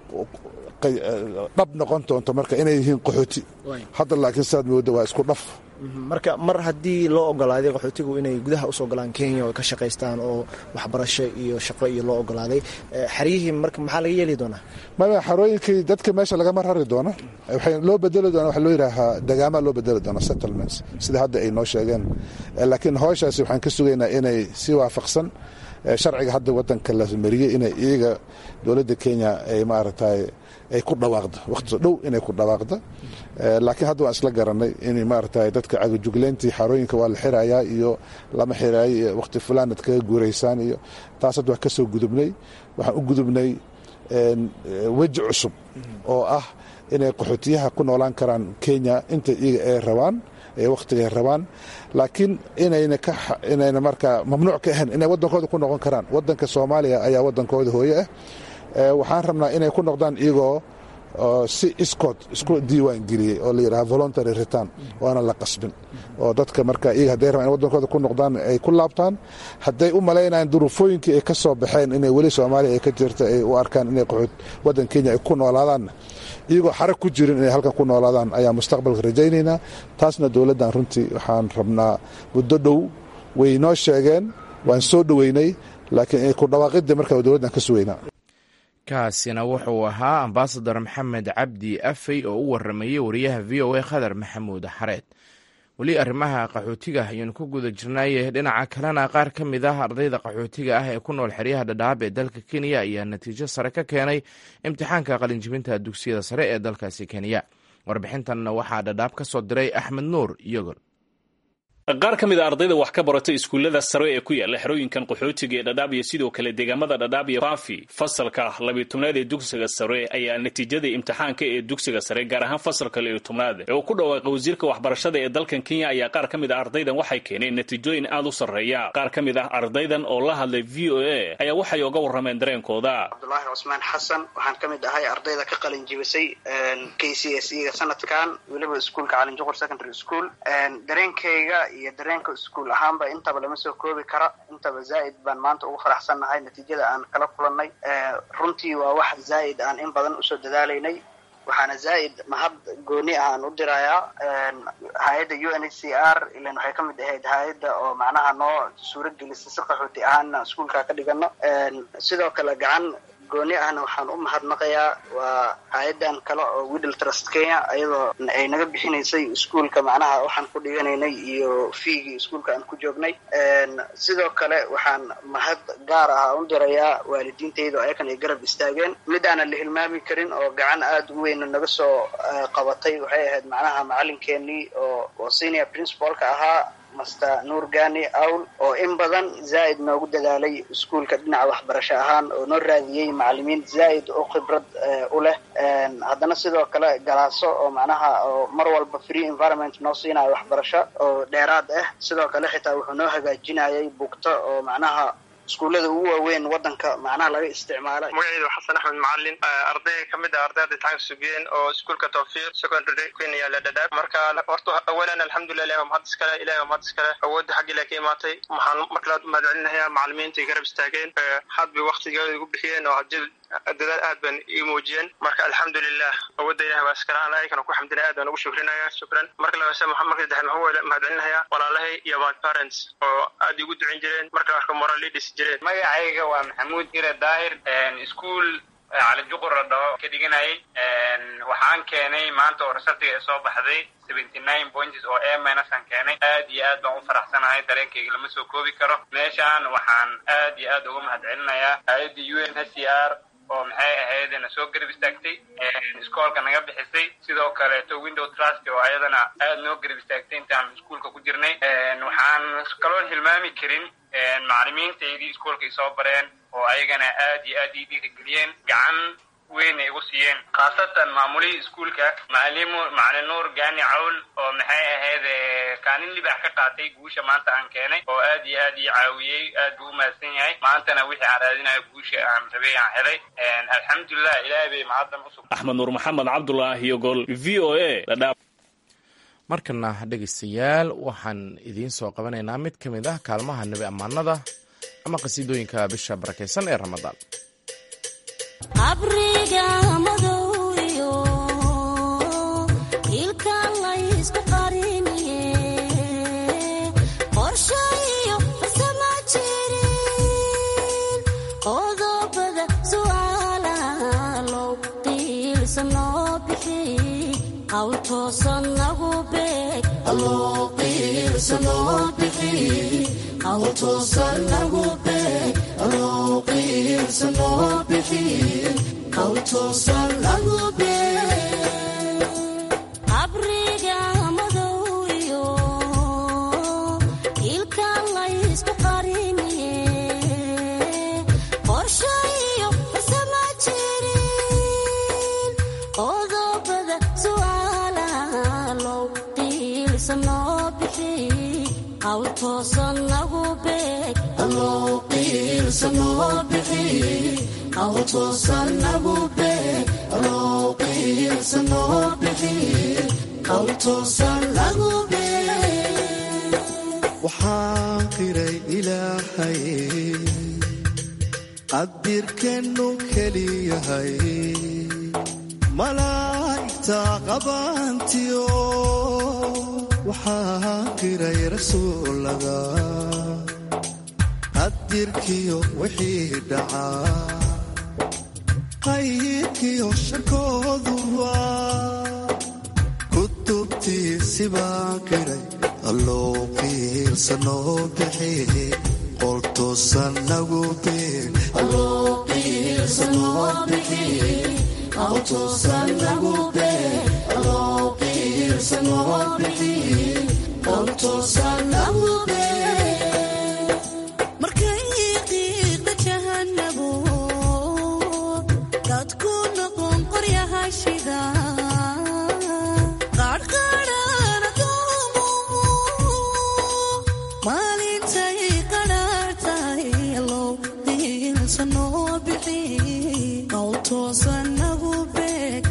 dhab noqon doonto marka inay yihiin qaxooti hadda laakiin sidaad mooda waa isku dhaf marka mar haddii loo ogolaaday qaxootigu inay gudaha usoo galaan kenya oo ka shaqaystaan oo waxbarasho iyo shaqo iyo loo ogolaaday xeryihii marka maxaa laga yeeli doonaa maya xarooyinkii dadka meesha lagama rari doona waxay loo bedeli doona waxa loo yidhaahaa dagaamaa loo bedeli doona settlements sida hadda ay noo sheegeen laakiin howshaasi waxaan ka sugaynaa inay si waafaqsan sharciga hadda wadanka la mariyey inay iyaga dowladda kenya ay maaragtay ay ku dhawaaqdo waqti dhow inay ku dhawaaqdo laakiin hadda waan isla garanay in maaragtay dadka cagajugleyntii xarooyinka waa la xirayaa iyo lama xiraayo iyo waqti fulaanad kaga guuraysaan iyo taas hadda wax ka soo gudubnay waxaan u gudubnay weji cusub oo ah inay qaxootiyaha ku noolaan karaan kenya inta iyaga ay rabaan ee wakhtigaay rabaan laakiin inayna ka inayna markaa mamnuuc ka ahayn inay waddankooda ku noqon karaan waddanka soomaaliya ayaa waddankooda hooye ah waxaan rabnaa inay ku noqdaan iyagoo si iskood isku diiwaan geliyey oo la yidhaha voluntary return waana la qasbin oo dadka marka iyaga hadday rabaan in waddankooda ku noqdaan ay ku laabtaan hadday u malaynayaan duruufooyinkii ay ka soo baxeen inay weli soomaaliya ay ka jirta ay u arkaan inay qaxood waddan kenya ay ku noolaadaanna iyagoo xarag ku jirin inay halkan ku noolaadaan ayaa mustaqbalka rajaynaynaa taasna dowladdan runtii waxaan rabnaa muddo dhow way noo sheegeen waan soo dhoweynay laakiin ku dhawaaqidii marka dowladdan ka sugaynaa kaasina wuxuu ahaa ambasador maxamed cabdi afey oo u waramayey wariyaha v o a khadar maxamuud xareed weli arrimaha qaxootiga ayaynu ku guda jirnaaye dhinaca kalena qaar ka mid ah ardayda qaxootiga ah ee ku nool xeryaha dhadhaab ee dalka kenya ayaa natiijo sare ka keenay imtixaanka qalinjibinta dugsiyada sare ee dalkaasi kenya warbixintanna waxaa dhadhaab ka soo diray axmed nuur iyogol qaar ka mid a ardayda wax ka barata iskuullada sare ee ku yaala xerooyinkan qaxootiga ee dhadhaab iyo sidoo kale deegaamada dhadhaab iyo faafi fasalka labiyo tobnaad ee dugsiga sare ayaa natiijada imtixaanka ee dugsiga sare gaar ahaan fasalka labiyo tobnaad ee uu ku dhawaaqay wasiirka waxbarashada ee dalkan kenya ayaa qaar ka mid ah ardaydan waxay keeneen natiijooyin aad u sarreeya qaar ka mid ah ardaydan oo la hadlay v o a ayaa waxay oga warrameen dareenkooda cabdulaahi cusmaan xasan waxaan ka mid ahay ardayda ka qalin jibisay k c s e ga sanadkan weliba iskuulka calinjuqur secondary school dareenkayga iyo dareenka iskuul ahaanba intaba lama soo koobi kara intaba zaa'id baan maanta ugu faraxsannahay natiijada aan kala kulannay runtii waa wax zaa'id aan in badan usoo dadaalaynay waxaana zaa'id mahad gooni ah aan u dirayaa hay-adda u n h c r ilan waxay ka mid ahayd hay-adda oo macnaha noo suuro gelisay si qaxooti ahaanna iskuulka ka dhigano sidoo kale gacan gooni ahna waxaan u mahadnaqayaa waa hay-adan kale oo widdle trust kenya iyadoo ay naga bixinaysay iskuulka macnaha waxaan ku dhiganaynay iyo fiigii iskuulka aan ku joognay sidoo kale waxaan mahad gaar ah u dirayaa waalidiintayda oo ayakan ay garab istaageen mid aanan la hilmaami karin oo gacan aada u weyn naga soo qabatay waxay ahayd macnaha macalinkeenii oo oo senior principalka ahaa master nuur gani awl oo in badan zaa'id noogu dadaalay iskuulka dhinaca waxbarasho ahaan oo noo raadiyey macalimiin zaa'id oo khibrad u leh haddana sidoo kale galaaso oo macnaha oo mar walba free environment noo siinayo waxbarasho oo dheeraad ah sidoo kale xitaa wuxuu noo hagaajinayay bugto oo macnaha iskuullada ugu waaweyn wadanka macnaha laga isticmaala magacaydu xasan axmed macalin arday ka mid ah ardayda imtixaanka sugeen oo iskuulka tawfiiq secondary kenya la dhadhaab marka horta awalan alxamdulilah ilahi waa mahad iskale ilahi waa mahad iskale awoodda xagga ilahi ka imaatay waxaan marka labaad mahad celinayaa macalimiinta ay garab istaageen had bay waktigooda igu bixiyeen oo hadii dadaal aad ban ii muujiyeen marka alxamdulilah awoodda ilahi waa iskale aan ayagana ku xamdinaya aad baan ugu shukrinaya shukran marka labaase marka saddexaad maxaan mahad celinayaa walaalahay iyo my parents oo aad igu ducin jireen marka arka moral leaders magacayga waa maxamuud ira daahir iskuol cali juqur la dhaho ka dhiganayay waxaan keenay maanta oo resultiga soo baxday seventy nine points oo a minus aan keenay aad iyo aad baan u faraxsanahay dareenkayga lama soo koobi karo meeshaan waxaan aad iyo aad uga mahadcelinayaa hay-adda u n h c r oo maxay ahayd na soo garab istaagtay iskoolka naga bixisay sidoo kaleeto window trust oo ayadana aad noo garab istaagtay intaan iskuolka ku jirnay waxaan kaloon hilmaami karin macalimiintaydii iskoolka ay soo bareen oo ayagana aad iyo aad ii dhiirigeliyeen gacan weyn ay igu siiyeen khaasatan maamulihii iskuolka macalimu macalin nuur gaani cawl oo maxay ahayd kaalin libax ka qaatay guusha maanta aan keenay oo aad iyo aad ii caawiyey aad buu u mahadsan yahay maantana wixii aan raadinayo guusha aan rabay aan helay alxamdulilah ilaahay bay mahaddan usug axmed nuur maxamed cabdulaahi iyo gol v o a dhadhaab markana dhegaystayaal waxaan idiin soo qabanaynaa mid ka mid ah kaalmaha nebi ammaanada ama qasiidooyinka bisha barakaysan ee ramadaan qabriga madowyo ilka laysku qariniye qorshayo farsama jirin qodobada su'aalaha low qiilsan loo bixi qawl toosan lagu beeg qawl toosan lagu beeg qabriga madowyo ilka laysku qariniye qorshayo farsama jirin qodobada su'aalaha low qiilsan loo bixi qawl toosan lagu beeg waxaan qiray ilaahay qadirkeennu keliyahay malaa'igta qabaantiyo waxaan qiray rasuulaga qadirkiyo wixii dhacaa qayrkiyo sharkooduba kutubtiisi baan qiray alloo qiirsanoo bixi qoltoosan nagu markay qiiqda jahanabo dadku noqon qoryaha shida qaadhqaadhana doomo maalintay qadhaartahay low diilsanoo bixi qowl toosan nagu beeg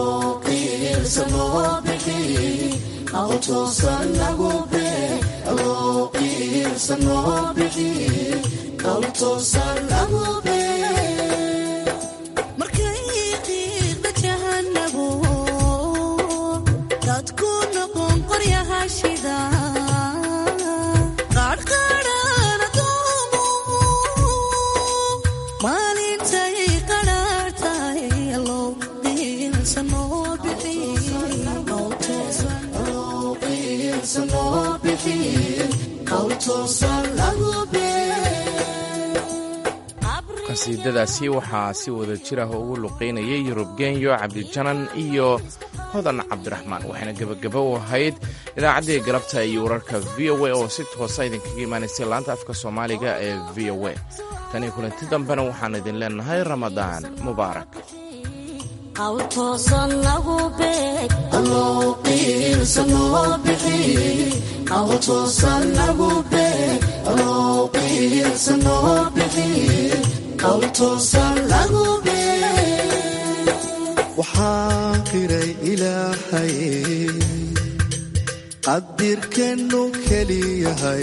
markay qiiqda jahanabo dadku noqon qoryaha shida qaadhqaadhana doomo maalintay qadhaartahay low diilsanoo bixi qowl toosan lagu qasiidadaasi waxaa si wada jir ah ugu luqaynayay yurub genyo cabdijanan iyo hodan cabdiraxmaan waxayna gebagabo u ahayd idaacaddii galabta iyo wararka v o a oo si toosa idinkaga imaanaysay laanta afka soomaaliga ee v o a tanii kulanti dambena waxaan idin leenahay ramadaan mubaarak qawl toosan lagu beeg waxaan qiray ilaahay qadirkeennu keliyahay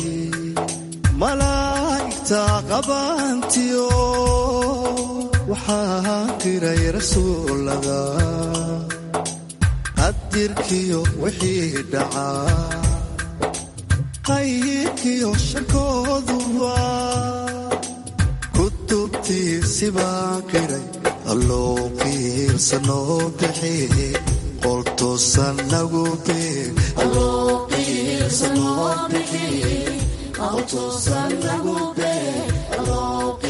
malaa'igta qabaantiyo waxaan qiray rasuulaga qadirkiyo wixii dhacaa qayrkiyo sharkooduba kutubtiisi baan qiray allow qiirsanoo bixi qol toosan nagu beeg Allow qiirsanoo bixi, qol toosan nagu beeg. Allow